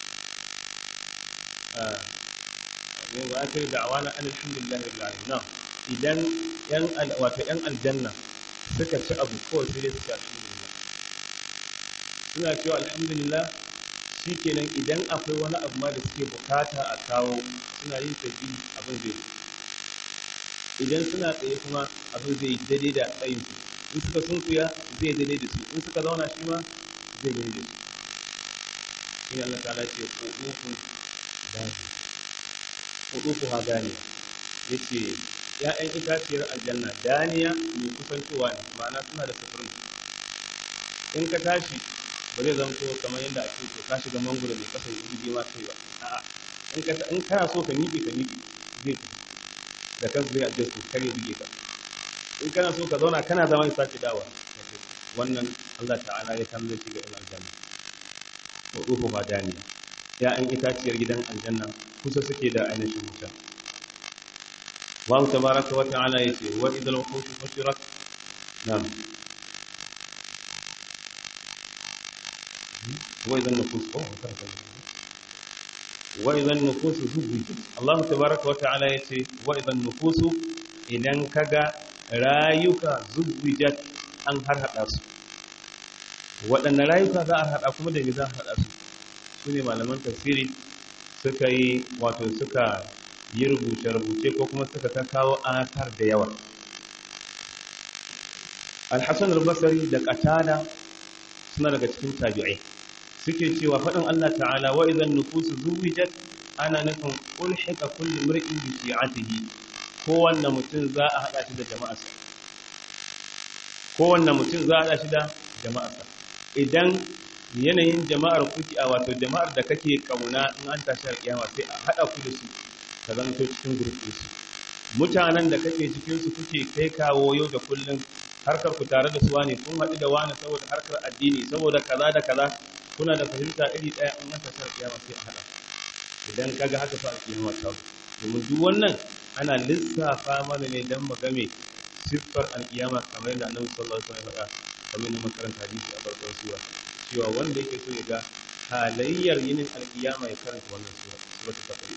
wa akhir da'wana alhamdulillahi rabbil alamin na idan yan wato yan aljanna suka ci abu kawai sai dai suka alhamdulillah suna cewa alhamdulillah shi kenan idan akwai wani abu ma da suke bukata a kawo suna yin tafi abin zai idan suna tsaye kuma abin zai daidai da tsayin su in suka sunkuya zai daidai da su in suka zauna shi ma zai daidai da su shine Allah ta'ala ce qudufu dani qudufu ha dani yace ya'yan itaciyar aljanna daniya mai kusantowa ne ma'ana suna da sufurin in ka tashi ba zai zanto kamar yadda ake to ka shiga mangoro mai kasa yi bige ma kai ba a'a in ka in kana so ka miƙe ka miƙe zai tafi da kansu zai adjust kare bige ka in kana so ka zauna kana zama ya sake dawa wannan Allah ta'ala ya san zai shiga ila aljanna wa ruhu ma daniya ya'yan itaciyar gidan aljanna kusa suke da ainihin wuta Allah tabaraka wa ta'ala yace wa idal wuqush fushirat na'am wa idan nufus oh karanta wa idan nufus zubijat Allah tabaraka wa ta'ala yace wa idan nufus idan kaga rayuka zubijat an har hada su waɗanne rayuka za a haɗa kuma da me za a haɗa su su ne malaman tafsiri suka yi wato suka yi rubuce-rubuce ko kuma suka ta kawo asar da yawa alhassan al-basari da qatada suna daga cikin tabi'ai suke cewa faɗin Allah ta'ala wa idan nufusu zuwijat ana nufin ulhika kullu mar'in bi shi'atihi kowanne mutum za a haɗa shi da jama'arsa kowanne mutum za a haɗa shi da jama'arsa idan yanayin jama'ar kuki a wato jama'ar da kake kauna in an tashi alƙiyama sai a haɗa ku da su ka zanto cikin gurbi su mutanen da kake cikin su kuke kai kawo yau da kullum harkar ku tare da su wani kun haɗu da wani saboda harkar addini saboda kaza da kaza kuna da fahimta iri ɗaya in an tashi alƙiyama sai a haɗa idan kaga haka fa alƙiyama ta domin duk wannan ana lissafa mana ne dan mu game siffar alƙiyama kamar yadda annabi sallallahu alaihi wasallam ya faɗa kamar na makaranta hadisi a farkon sura cewa wanda yake so ya ga halayyar yinin alkiyama ya karanta wannan sura sura ta tafi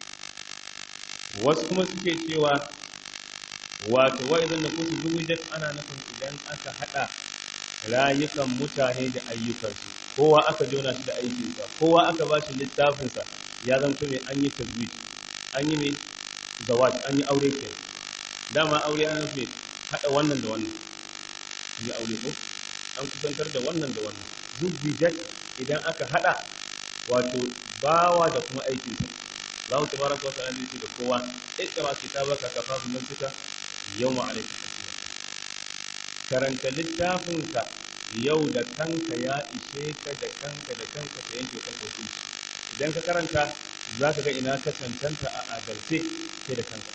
wasu kuma suke cewa wato wa idan da kusu zuwujat ana nufin idan aka hada rayukan mutane da ayyukansu kowa aka jona shi da aikinsa kowa aka ba shi littafinsa ya zanto ne an yi tazwij an yi mai zawaj an yi aure ke dama aure ana nufin hada wannan da wannan yi aure ko an kusantar da wannan da wannan zubijat idan aka hada wato bawa da kuma aikin sa Allah tabaraka wa ta'ala yake da kowa ikra kitabaka kafa bi nafsika yawma alayka hasiba karanta littafin ka yau da kanka ya ishe ka da kanka da kanka ka yanke kanka hukunci idan ka karanta za ka ga ina ka cancanta a adalce sai da kanka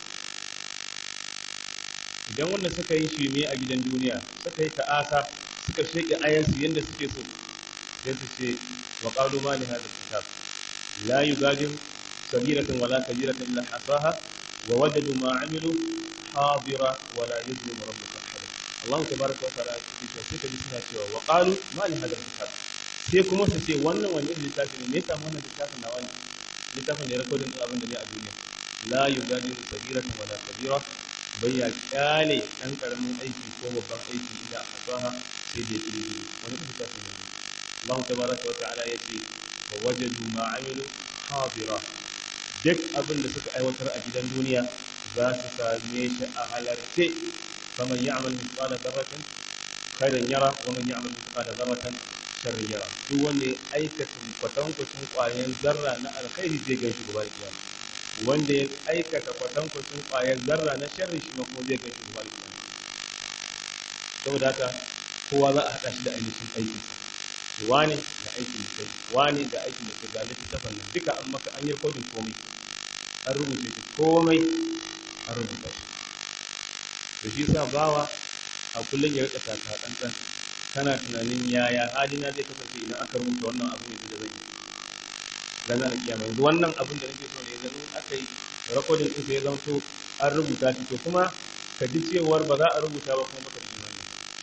idan wanda suka yi shirme a gidan duniya suka yi ta'asa suka sheke ayansu yadda suke so sai su ce wa qalu ma li hadha kitab la yugadiru sabiratan wala kabiratan illa hasaha wa wajadu ma amilu hadira wala yuzlimu rabbuka ahada Allah tabaraka wa ta'ala ya ce sai ka ji suna cewa wa qalu ma li hadha kitab sai kuma su ce wannan wani irin littafi ne me yasa wannan littafin nawa ne littafin da ya rakodin abin da ne a duniya la yugadiru sabiratan wala kabira bai ya kyale ɗan ƙaramin aiki ko babban aiki ida a fasaha sai da yake yi wani kuma ta ne Allah tabaraka wa ta'ala ya ce wa wajadu ma amilu hadira duk abin da suka aiwatar a gidan duniya za su same shi a halarce faman ya'mal mithqala dharratin khairan yara wa man ya'mal mithqala dharratin sharran yara duk wanda ya aikata kwatankwacin ƙwayan zarra na alkhairi zai gan shi gaba da kiyama wanda ya aikata kwatankwacin ƙwayar zarra na sharri shi ma kuma zai ga shi zuwa kiyama saboda haka kowa za a haɗa shi da ainihin aiki wani da aikin da kai wani da aikin da kai ga littattafan nan duka an maka an yi kodin komai an rubuce shi komai an rubuta shi da shi sa bawa a kullum ya rika taka ɗanɗan kana tunanin yaya halina zai kasance idan aka rubuta wannan abu ne da zan yi ranar kiyama yanzu wannan abin da nake so ne yanzu aka yi rakodin din sai ya zanto an rubuta shi to kuma ka ji cewar ba za a rubuta ba kuma baka ji wannan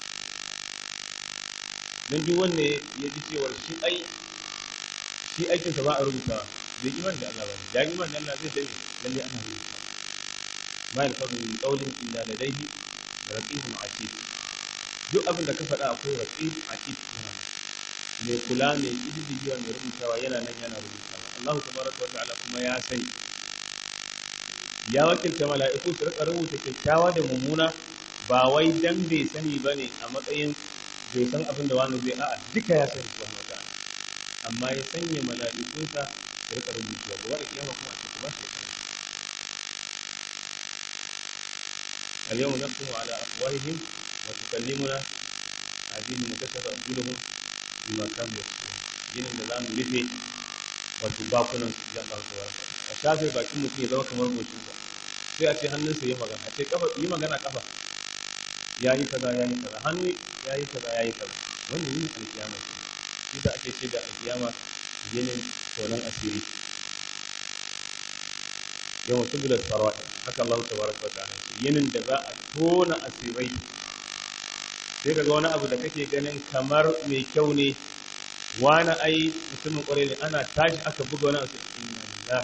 dan duk wanda ya ji cewar shi ai shi aikin sa ba a rubuta bai iman da Allah ba ne da iman da Allah zai dai lalle ana rubuta ma yalfadu min qawlin illa ladayhi raqibun atid duk abin da ka faɗa akwai raqib atid mai kula mai ƙididdigewa mai rubutawa yana nan yana rubutawa Allah tabaraka wa ta'ala kuma ya sani ya wakilta mala'iku su rika rubuta kyakkyawa da mummuna ba wai dan bai sani ba ne a matsayin bai san abin da wani zai a'a duka ya sani kuma wata amma ya sanya mala'ikunsa da rika rubutuwa da wani kiyama kuma a cikin ba shi اليوم نختم على أفواههم وتكلمنا أيديهم وكشف أرجلهم بما كانوا يكسبون jinin da za mu rufe wato bakunan su ya ɗauka wa a shafe bakin mutum ya zama kamar goshin sa sai a ce hannunsa yi magana a ce kafa yi magana kafa ya yi kaza ya yi kaza hannu ya yi kaza ya yi kaza wanda yin alkiyama shi da ake ce da alkiyama jinin tonon asiri yawan tubular sarwa haka Allah ta baraka wa ta'ala yinin da za a tona asirai sai kaga wani abu da kake ganin kamar mai kyau ne wani ai mutumin kwarai ne ana tashi aka buga wani abu inna lillah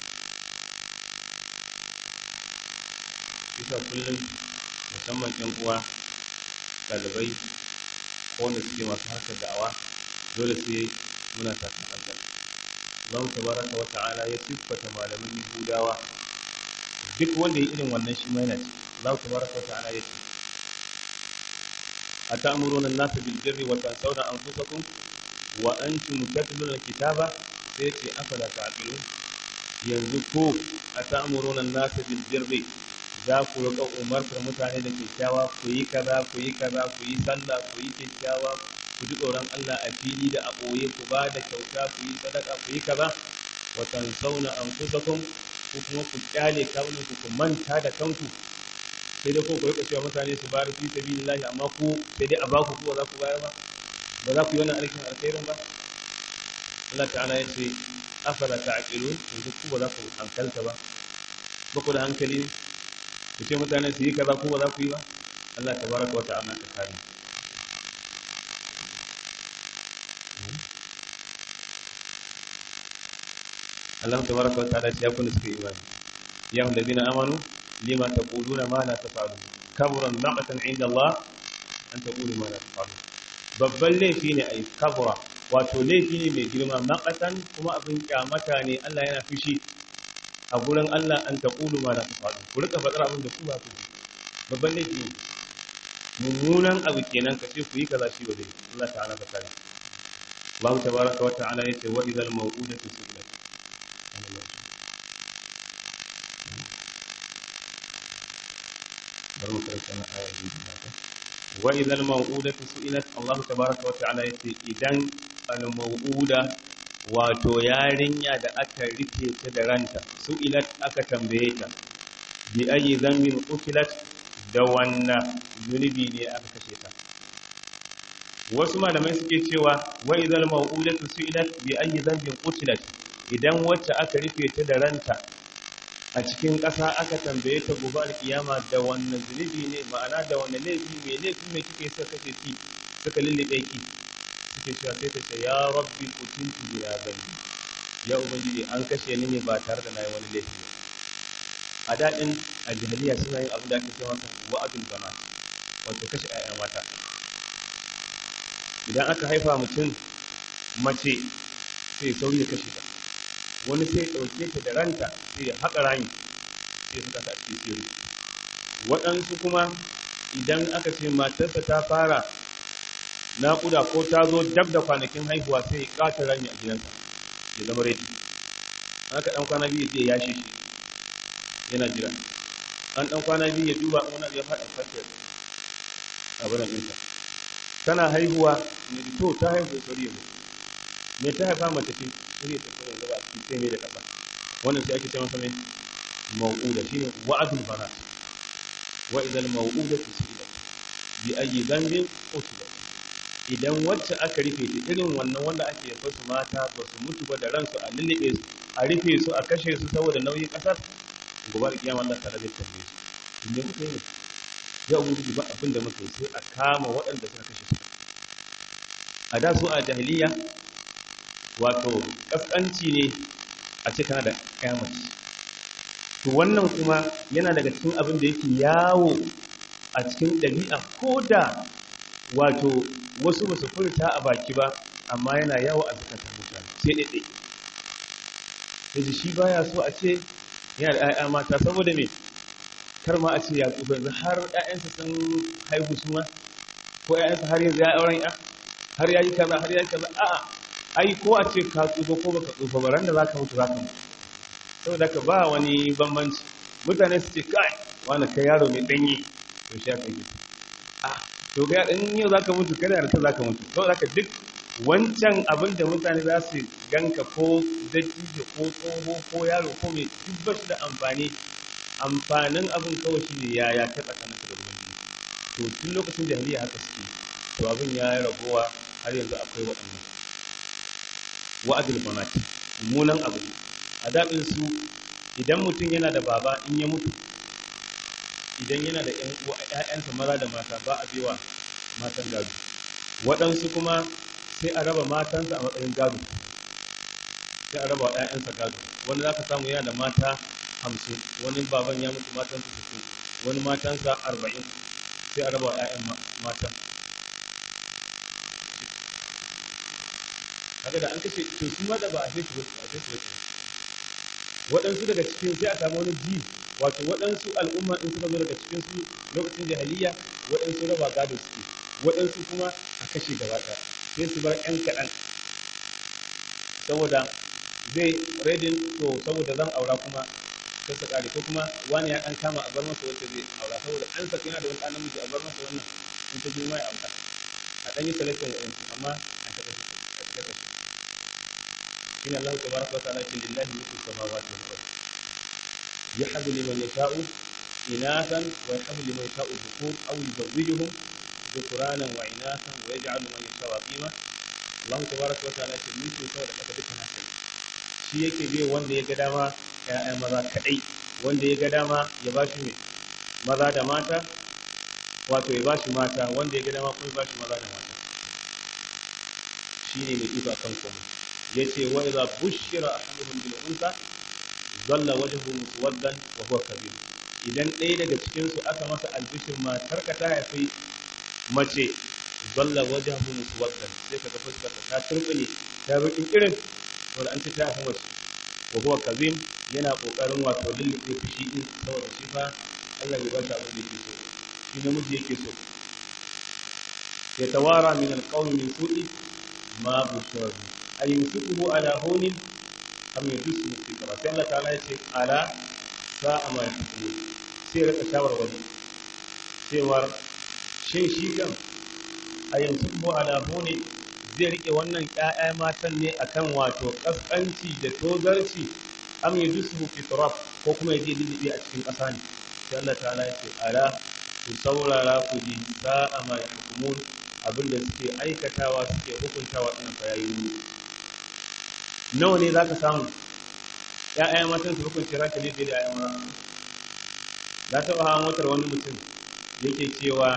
isa kullum musamman yan uwa ɗalibai ko wanda suke masu harkar da'awa dole sai muna tafi kankan Allah tabaraka wa ta'ala ya siffata malaman Yahudawa duk wanda ya irin wannan shi ma yana ci Allah tabaraka wa ta'ala ya ce atamuruna an-nasa bil birri wa tansawna anfusakum wa antum tatluna al-kitaba sai ce afala ta'qilun yanzu ko atamuruna an-nasa bil birri za ku riƙa umartar mutane da kyakkyawa ku yi kaza ku yi kaza ku yi sallah ku yi kyakkyawa ku ji tsoron Allah a fili da a ɓoye ku ba da kyauta ku yi sadaka ku yi kaza wa tansawna anfusakum ku kuma ku kyale kawunan ku ku manta da kanku sai dai ko ku rika cewa mutane su bayar fi sabilillahi amma ku sai dai a ba ku ba za ku bayar ba ba za ku yi wannan aikin alkhairin ba Allah ta'ala ya ce afala ta'qilun yanzu ku ba za ku hankalta ba ba ku da hankali ku ce mutane su yi kaza ku ba za ku yi ba Allah tabaraka wa ta'ala ka kare Allah tabaraka wa ta'ala ya kuna suka imani ya hum ladina amanu lima taquluna ma la taf'alun kabura maqtan 'inda Allah an taqulu ma la taf'alun babban laifi ne ai kabura wato laifi ne mai girma maqatan kuma abin kyamata ne Allah yana fushi a gurin Allah an taqulu ma la taf'alun ku rika fadar abin da ku ba ku babban laifi ne mummunan abu kenan ka ce ku yi kaza shi ba zai Allah ta'ala ka kare Allah tabaraka wa ta'ala yace wa idhal maw'udatu su'ilat bar mu karanta na aya biyu da haka wa idhal maw'udatu su'ilat Allah tabaraka wa ta'ala yace idan al maw'uda wato yarinya da aka rufe ta da ranta su'ilat aka tambaye ta bi ayi dhanbin qutilat da wannan zunubi ne aka kashe ta wasu malamai suke cewa wa idhal maw'udatu su'ilat bi ayi dhanbin qutilat idan wacce aka rufe ta da ranta a cikin ƙasa aka tambaye ta gobe alkiyama da wannan zunubi ne ma'ana da wannan laifi mai laifi mai kike suka kashe ki suka lullube ki suke cewa sai ta ce ya rabbi kutuntu bila zambi ya ubangiji an kashe ni ne ba tare da nayi wani laifi ba a daɗin a jahiliya suna yin abin da ake cewa wa'adul bana wato kashe 'ya'ya mata idan aka haifa mutum mace sai sauri ya kashe ta wani sai ɗauke ta da ranta sai ya haƙa rami sai suka sa cikin sirri waɗansu kuma idan aka ce matarsa ta fara naƙuda ko ta zo dab da kwanakin haihuwa sai ya ƙata rami a gidansa ya zama redi aka ɗan kwana biyu zai yashe shi yana jira an ɗan kwana biyu ya duba wani ya faɗa fashe a barin ɗinsa tana haihuwa ne to ta haihu sauri ya mutu me ta haifa mace ce sai ta fara zaba a cikin sai mai da kafa wannan sai ake ce masa mai mau'uda shine wa'adul banat wa idal mau'udatu su'ilat bi ayyi dhanbin qutilat idan wacce aka rufe ta irin wannan wanda ake yafa su mata ba su mutu ba da ransu a lullube su a rufe su a kashe su saboda nauyin kasar gobe da kiyama Allah ta rabe tambaye su inda kuka yi ya ubangiji ba abin da muka yi sai a kama waɗanda suka kashe su a da su a jahiliya wato kaskanci ne a ce kana da kyamaci to wannan kuma yana daga cikin abin da yake yawo a cikin ɗabi'a ko da wato wasu ba su furta a baki ba amma yana yawo a zukatan mutane sai ɗaiɗai yaji shi baya so a ce yana da ‘ya'ya mata saboda me kar ma a ce ya tsufa yanzu har ƴaƴansa sun haihu su ma ko ƴaƴansa har yanzu ya auren ya har ya yi kaza har ya yi kaza a'a ai ko a ce ka tsufa ko baka tsufa ba ran da zaka mutu zaka mutu saboda ka ba wani bambanci mutane su ce kai wani kai yaro mai danyi to shi aka yi a to ga in yau zaka mutu kada da ta zaka mutu saboda ka duk wancan abin da mutane za su ganka ko dattijo ko tsoho ko yaro ko mai duk ba shi da amfani amfanin abin kawai shi ne yaya ta tsakaninka da ubangiji to tun lokacin jahiliya haka suke to abin ya yi ragowa har yanzu akwai waɗannan wa'adul banat munan abu ne a daɗin su idan mutum yana da baba in ya mutu idan yana da ƴan uwa ƴaƴansa maza da mata ba a biwa matan gado waɗansu kuma sai a raba matansa a matsayin gado sai a raba wa ƴaƴansa gado wani za ka samu yana da mata hamsin wani baban ya mutu matansa sittin wani matansa arba'in sai a raba wa ƴaƴan matan haka da an kace to shi ma da ba a sai su a sai su waɗansu daga cikin sai a samu wani ji wato waɗansu al'umma in suka zo daga cikin su lokacin jahiliya waɗansu raba gado suke waɗansu kuma a kashe gaba ɗaya sai su bar ƴan kaɗan saboda zai redin to saboda zan aura kuma sai su ƙare ko kuma wani ya ɗan kama a bar masa wacce zai aura saboda an saki yana da wani ɗan namiji a bar masa wannan in ta girma ya aura a ɗan yi selection waɗansu amma a ta kashe a ta kashe إن الله تبارك وتعالى لله ملك السماوات والأرض يحب لمن يشاء إناثا ويحب لمن يشاء الذكور أو يزوجهم ذكرانا وإناثا ويجعل من يشاء عقيما الله تبارك وتعالى ملك السماوات والأرض دكنا shi yake bai wanda ya ga dama ‘ya'ya maza kaɗai wanda ya ga dama ya ba shi maza da mata wato ya ba shi mata wanda ya ga dama kuma ya ba shi maza da mata shi ne mai iko akan komai yace wa idza bushira ahaduhum bil unsa dhalla wajhuhu muswaddan wa huwa kabir idan ɗaya daga cikin su aka masa albishir matar ka ta haifi mace dhalla wajhuhu muswaddan sai kaga fuskar ta turbine ta rukin irin wanda an ce ta haifi mace wa huwa kabir yana kokarin wato lulluɓe fushi din saboda shi fa Allah ya ba shi abin da yake so shi namiji yake so yatawara min alqawmi min su'i ma bushira bihi a yumsikuhu ala hunin am yadussu fi kara sai Allah ta'ala ya ce ala sa'a ma yahkumun sai rika shawarwari cewar shin shi kan a yumsikuhu ala hunin zai rike wannan ƴaƴa matan ne akan wato kaskanci da tozarci am yadussu fi turab ko kuma ya je lilibi a cikin ƙasa ne sai Allah ta'ala ya ce ala ku saurara ku ji sa'a ma yahkumun abinda suke aikatawa suke hukuntawa ɗin fa yayi ne nawa ne za ka samu ‘ya'ya matan su hukunci ranka ne da ‘ya'ya mata za ta hawa motar wani mutum yake cewa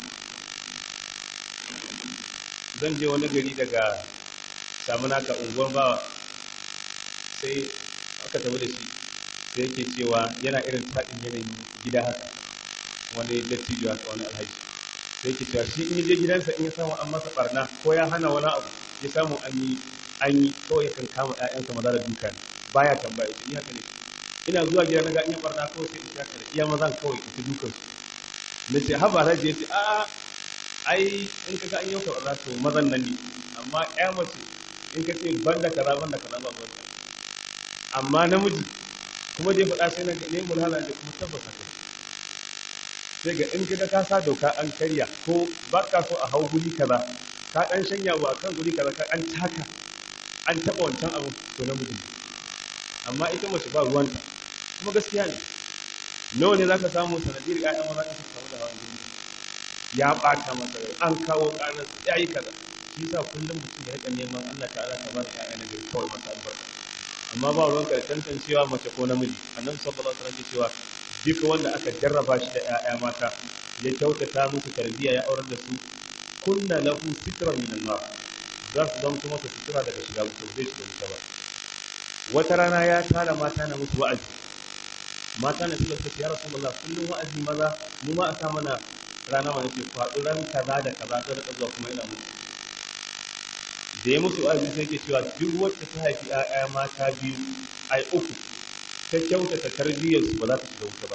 zan je wani gari daga samunaka unguwar bawa sai aka tabi da shi sai yake cewa yana irin taɗin yanayin gida haka wani dattijo haka wani alhaji sai yake cewa shi in je gidansa in ya samu an masa barna ko ya hana wani abu ya samu an yi an yi kawai kan kama ƴaƴansa maza da duka ne baya tambaya ita ni haka ne ina zuwa gida na ga in barna kawai sai in shaka da iya mazan kawai ita dukan su na ce haba alhaji ya ce a ai in ka ga an yauka barna to mazan nan ne amma ƴa mace in ka ce banda kaza banda kaza ba ba amma namiji kuma dai faɗa sai na ne mulhala da kuma tabbata kai sai ga in ka ka sa doka an karya ko ba ka so a hau guri kaza ka ɗan shanya ba kan guri kaza ka an taka an taɓa wancan abu to namiji amma ita mace ba ruwanta kuma gaskiya ne nawa ne za ka samu sanadiyar ƴaƴan maza ka samu da hawan jini ya ɓata masa rai an kawo ƙarar ya yi kaza shi sa kullum mutum ya riƙa neman Allah ta'ala ta ba da ƴaƴa na gari kawai masa albarka amma ba ruwan ka tantancewa mace ko namiji annabi sallallahu alaihi wasallam cewa duk wanda aka jarraba shi da ƴaƴa mata ya kyautata musu tarbiyya ya aurar da su kunna lahu sitran min an-nar za su zama masa sutura daga shiga wuta zai shiga wuta ba wata rana ya tara mata na musu wa'azi mata na suka ce ya rasulullah kullum wa'azi maza mu ma a sa mana rana ma nake faɗi ran kaza da kaza ta rika zuwa kuma ina musu da ya musu wa'azi sai ke cewa duk wacce ta haifi ƴaƴa mata biyu ai uku ta kyautata tarbiyyar su ba za ta shiga wuta ba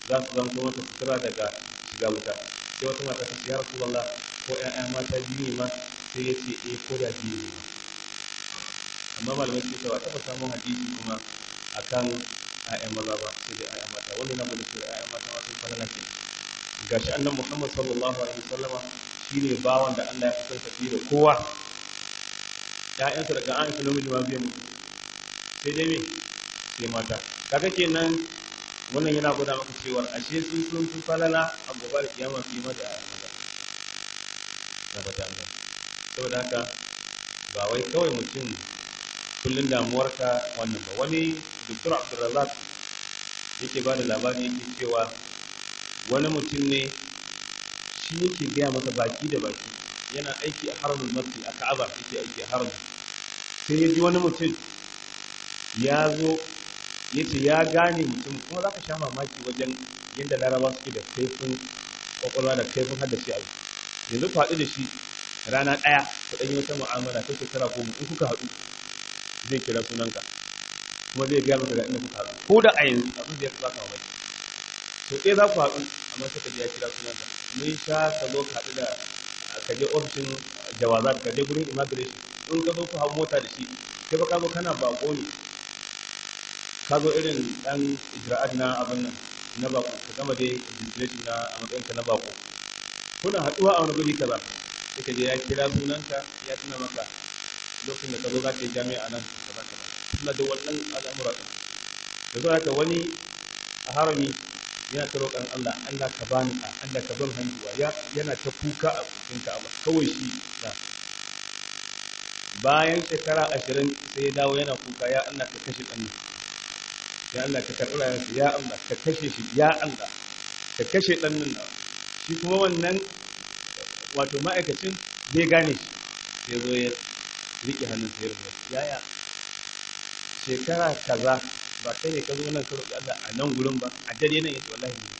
za su zanto masa sutura daga shiga wuta sai wata mata ta ce ya rasulullah ko ƴaƴa mata biyu ne ma sai ya ce eh ko da biyu ne ma amma malamai suke cewa taɓa samun hadisi kuma akan ƴaƴan maza ba sai dai ƴaƴan mata wannan na gudu cewa ƴaƴan mata ma sun falala ke gashi annabi Muhammad sallallahu alaihi wasallama shine bawan da Allah ya fi son da kowa ƴaƴansa daga an shi namiji ma biyan mutu sai dai me sai mata kaga kenan wannan yana gwada maka cewa ashe sun sun fi falala a gobe da kiyama su yi mata ƴaƴan maza na fata an saboda haka ba wai kawai mutum kullum damuwarka wannan ba wani doktor abdulrazak yake ba da labari yake cewa wani mutum ne shi yake gaya masa baki da baki yana aiki a haramun masjid a ka'aba yake aiki a haramun sai ya ji wani mutum ya zo ya ce ya gane mutum kuma za ka sha mamaki wajen yadda laraba suke da kaifin kwakwalwa da kaifin haddace abu yanzu ku haɗu da shi rana ɗaya ku ɗanyi wata mu'amala ta shekara goma in kuka haɗu zai kira sunanka kuma zai gaya maka ga inda kuka haɗu ko da a yanzu abin da ya baka mamaki to ɗaya za ku haɗu amma sai ka je ya kira sunanka mun sha ka zo ka haɗu da ka je ofishin jawazat ka je gurin immigration in ka zo ku hau mota da shi sai ba ka zo kana bako ne ka zo irin ɗan ijra'at na abin nan na bako ka gama dai registration na a matsayinka na bako kuna haɗuwa a wani guri kaza sai ka je ya kira sunanka ya tuna maka lokacin da ka zo za ka yi jami'a nan kaza kaza suna da wannan al'amura ɗin da zuwa haka wani a harami yana ta roƙon Allah Allah ka bani a Allah ka ban hanjuwa yana ta kuka a cikin Ka'aba kawai shi da bayan shekara ashirin sai ya dawo yana kuka ya Allah ka kashe ɗan ya Allah ka karɓi rayuwarsa ya Allah ka kashe shi ya Allah ka kashe ɗan nan shi kuma wannan wato ma'aikacin zai gane shi sai zo ya riƙe hannun sayar da yaya shekara kaza ba kai ne ka zo nan ka roƙi Allah a nan gurin ba a dare nan yace wallahi ne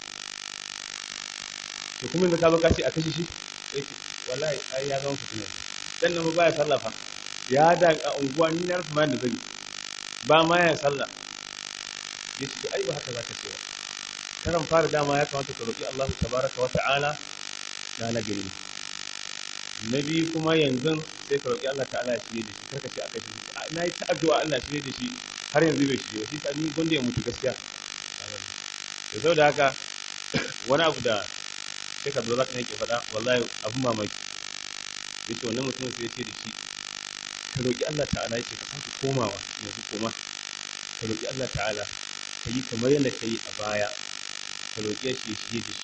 to kuma yanzu ka zo ka ce a kashe shi yake wallahi ai ya zama fitina dan nan ba ya sallafa ya da a unguwa ni na rasa da zai ba ma ya sallah yace to ai ba haka za ka ce ba karan fara dama ya kamata ka roƙi Allah tabaraka wa ta'ala da na gari na biyu kuma yanzu sai ka roƙi Allah ta'ala ya shirye da shi karka ce a kashe shi na yi ta addu'a Allah shirye da shi har yanzu bai shirye shi ta ni gonda ya mutu gaskiya da sau da haka wani abu da sai ka zo za ka yake faɗa wallahi abin mamaki ya ce wannan mutumin sai ya ce da shi ka roƙi Allah ta'ala ya ce ka sake komawa yanzu koma ka roƙi Allah ta'ala ka yi kamar yadda ka yi a baya ka roƙi shi ya shirye da shi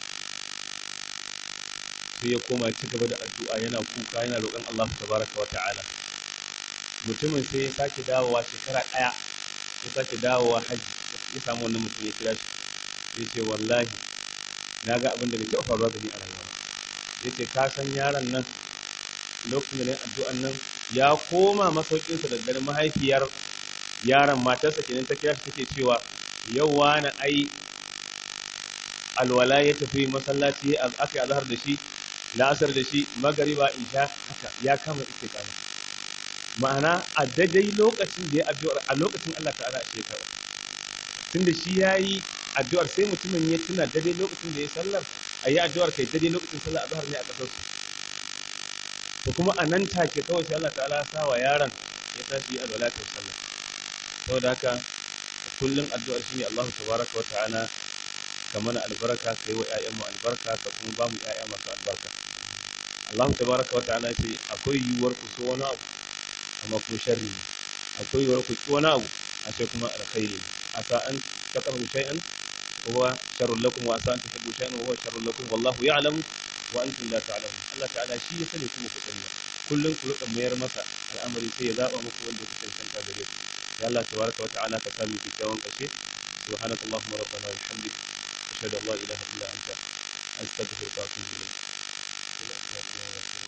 sai ya koma ci gaba da addu'a yana kuka yana roƙon Allah tabaraka wa ta'ala mutumin sai ya sake dawowa shekara ɗaya ya sake dawowa haji ya samu wannan mutum ya kira shi ya ce wallahi na ga abin da bai taɓa faruwa da ni a rayuwa ya ce ka san yaron nan lokacin da na addu'an nan ya koma masaukinsa da dare mahaifiyar yaron matarsa kenan ta kira shi take cewa yau wani ai alwala ya tafi masallaci aka yi azhar da shi la'asar da shi magariba isha haka ya kama istiqama ma'ana a daidai lokacin da ya addu'ar a lokacin Allah ta'ala a shekara tunda shi yayi addu'ar sai mutumin ya tuna daidai lokacin da ya sallar a yi addu'ar kai daidai lokacin sallar azhar ne a kasar su to kuma a nan take kawai sai Allah ta'ala sa wa yaron ya tashi yi alwala ta sallar saboda haka kullum addu'ar shi ne Allah tabaraka wa ta'ala ka mana albarka ka yi wa ‘ya'yanmu albarka ka kuma ba mu ‘ya'ya masu albarka. Allah tabaraka wa ta'ala ce akwai yiwuwar ku so wani abu amma kuma sharri ne akwai yiwuwar ku ki wani abu a sai kuma alkhairi ne asa an taqrabu shay'an wa huwa sharrun lakum wa asa an tuhibbu shay'an wa huwa sharrun lakum wallahu ya'lamu wa antum la ta'lamun Allah ta'ala shi ya sani kuma ku sani kullum ku rika mayar masa al'amari sai ya zaba muku wanda kuke cancanta gare ku ya Allah tabaraka wa ta'ala ka sami kyakkyawan kashe سبحانك اللهم ربنا وبحمدك أشهد أن لا إله إلا أنت أستغفرك وأتوب إليك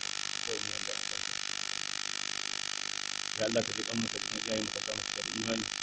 ya Allah ka ji kan masa da iyayen maka samu da imani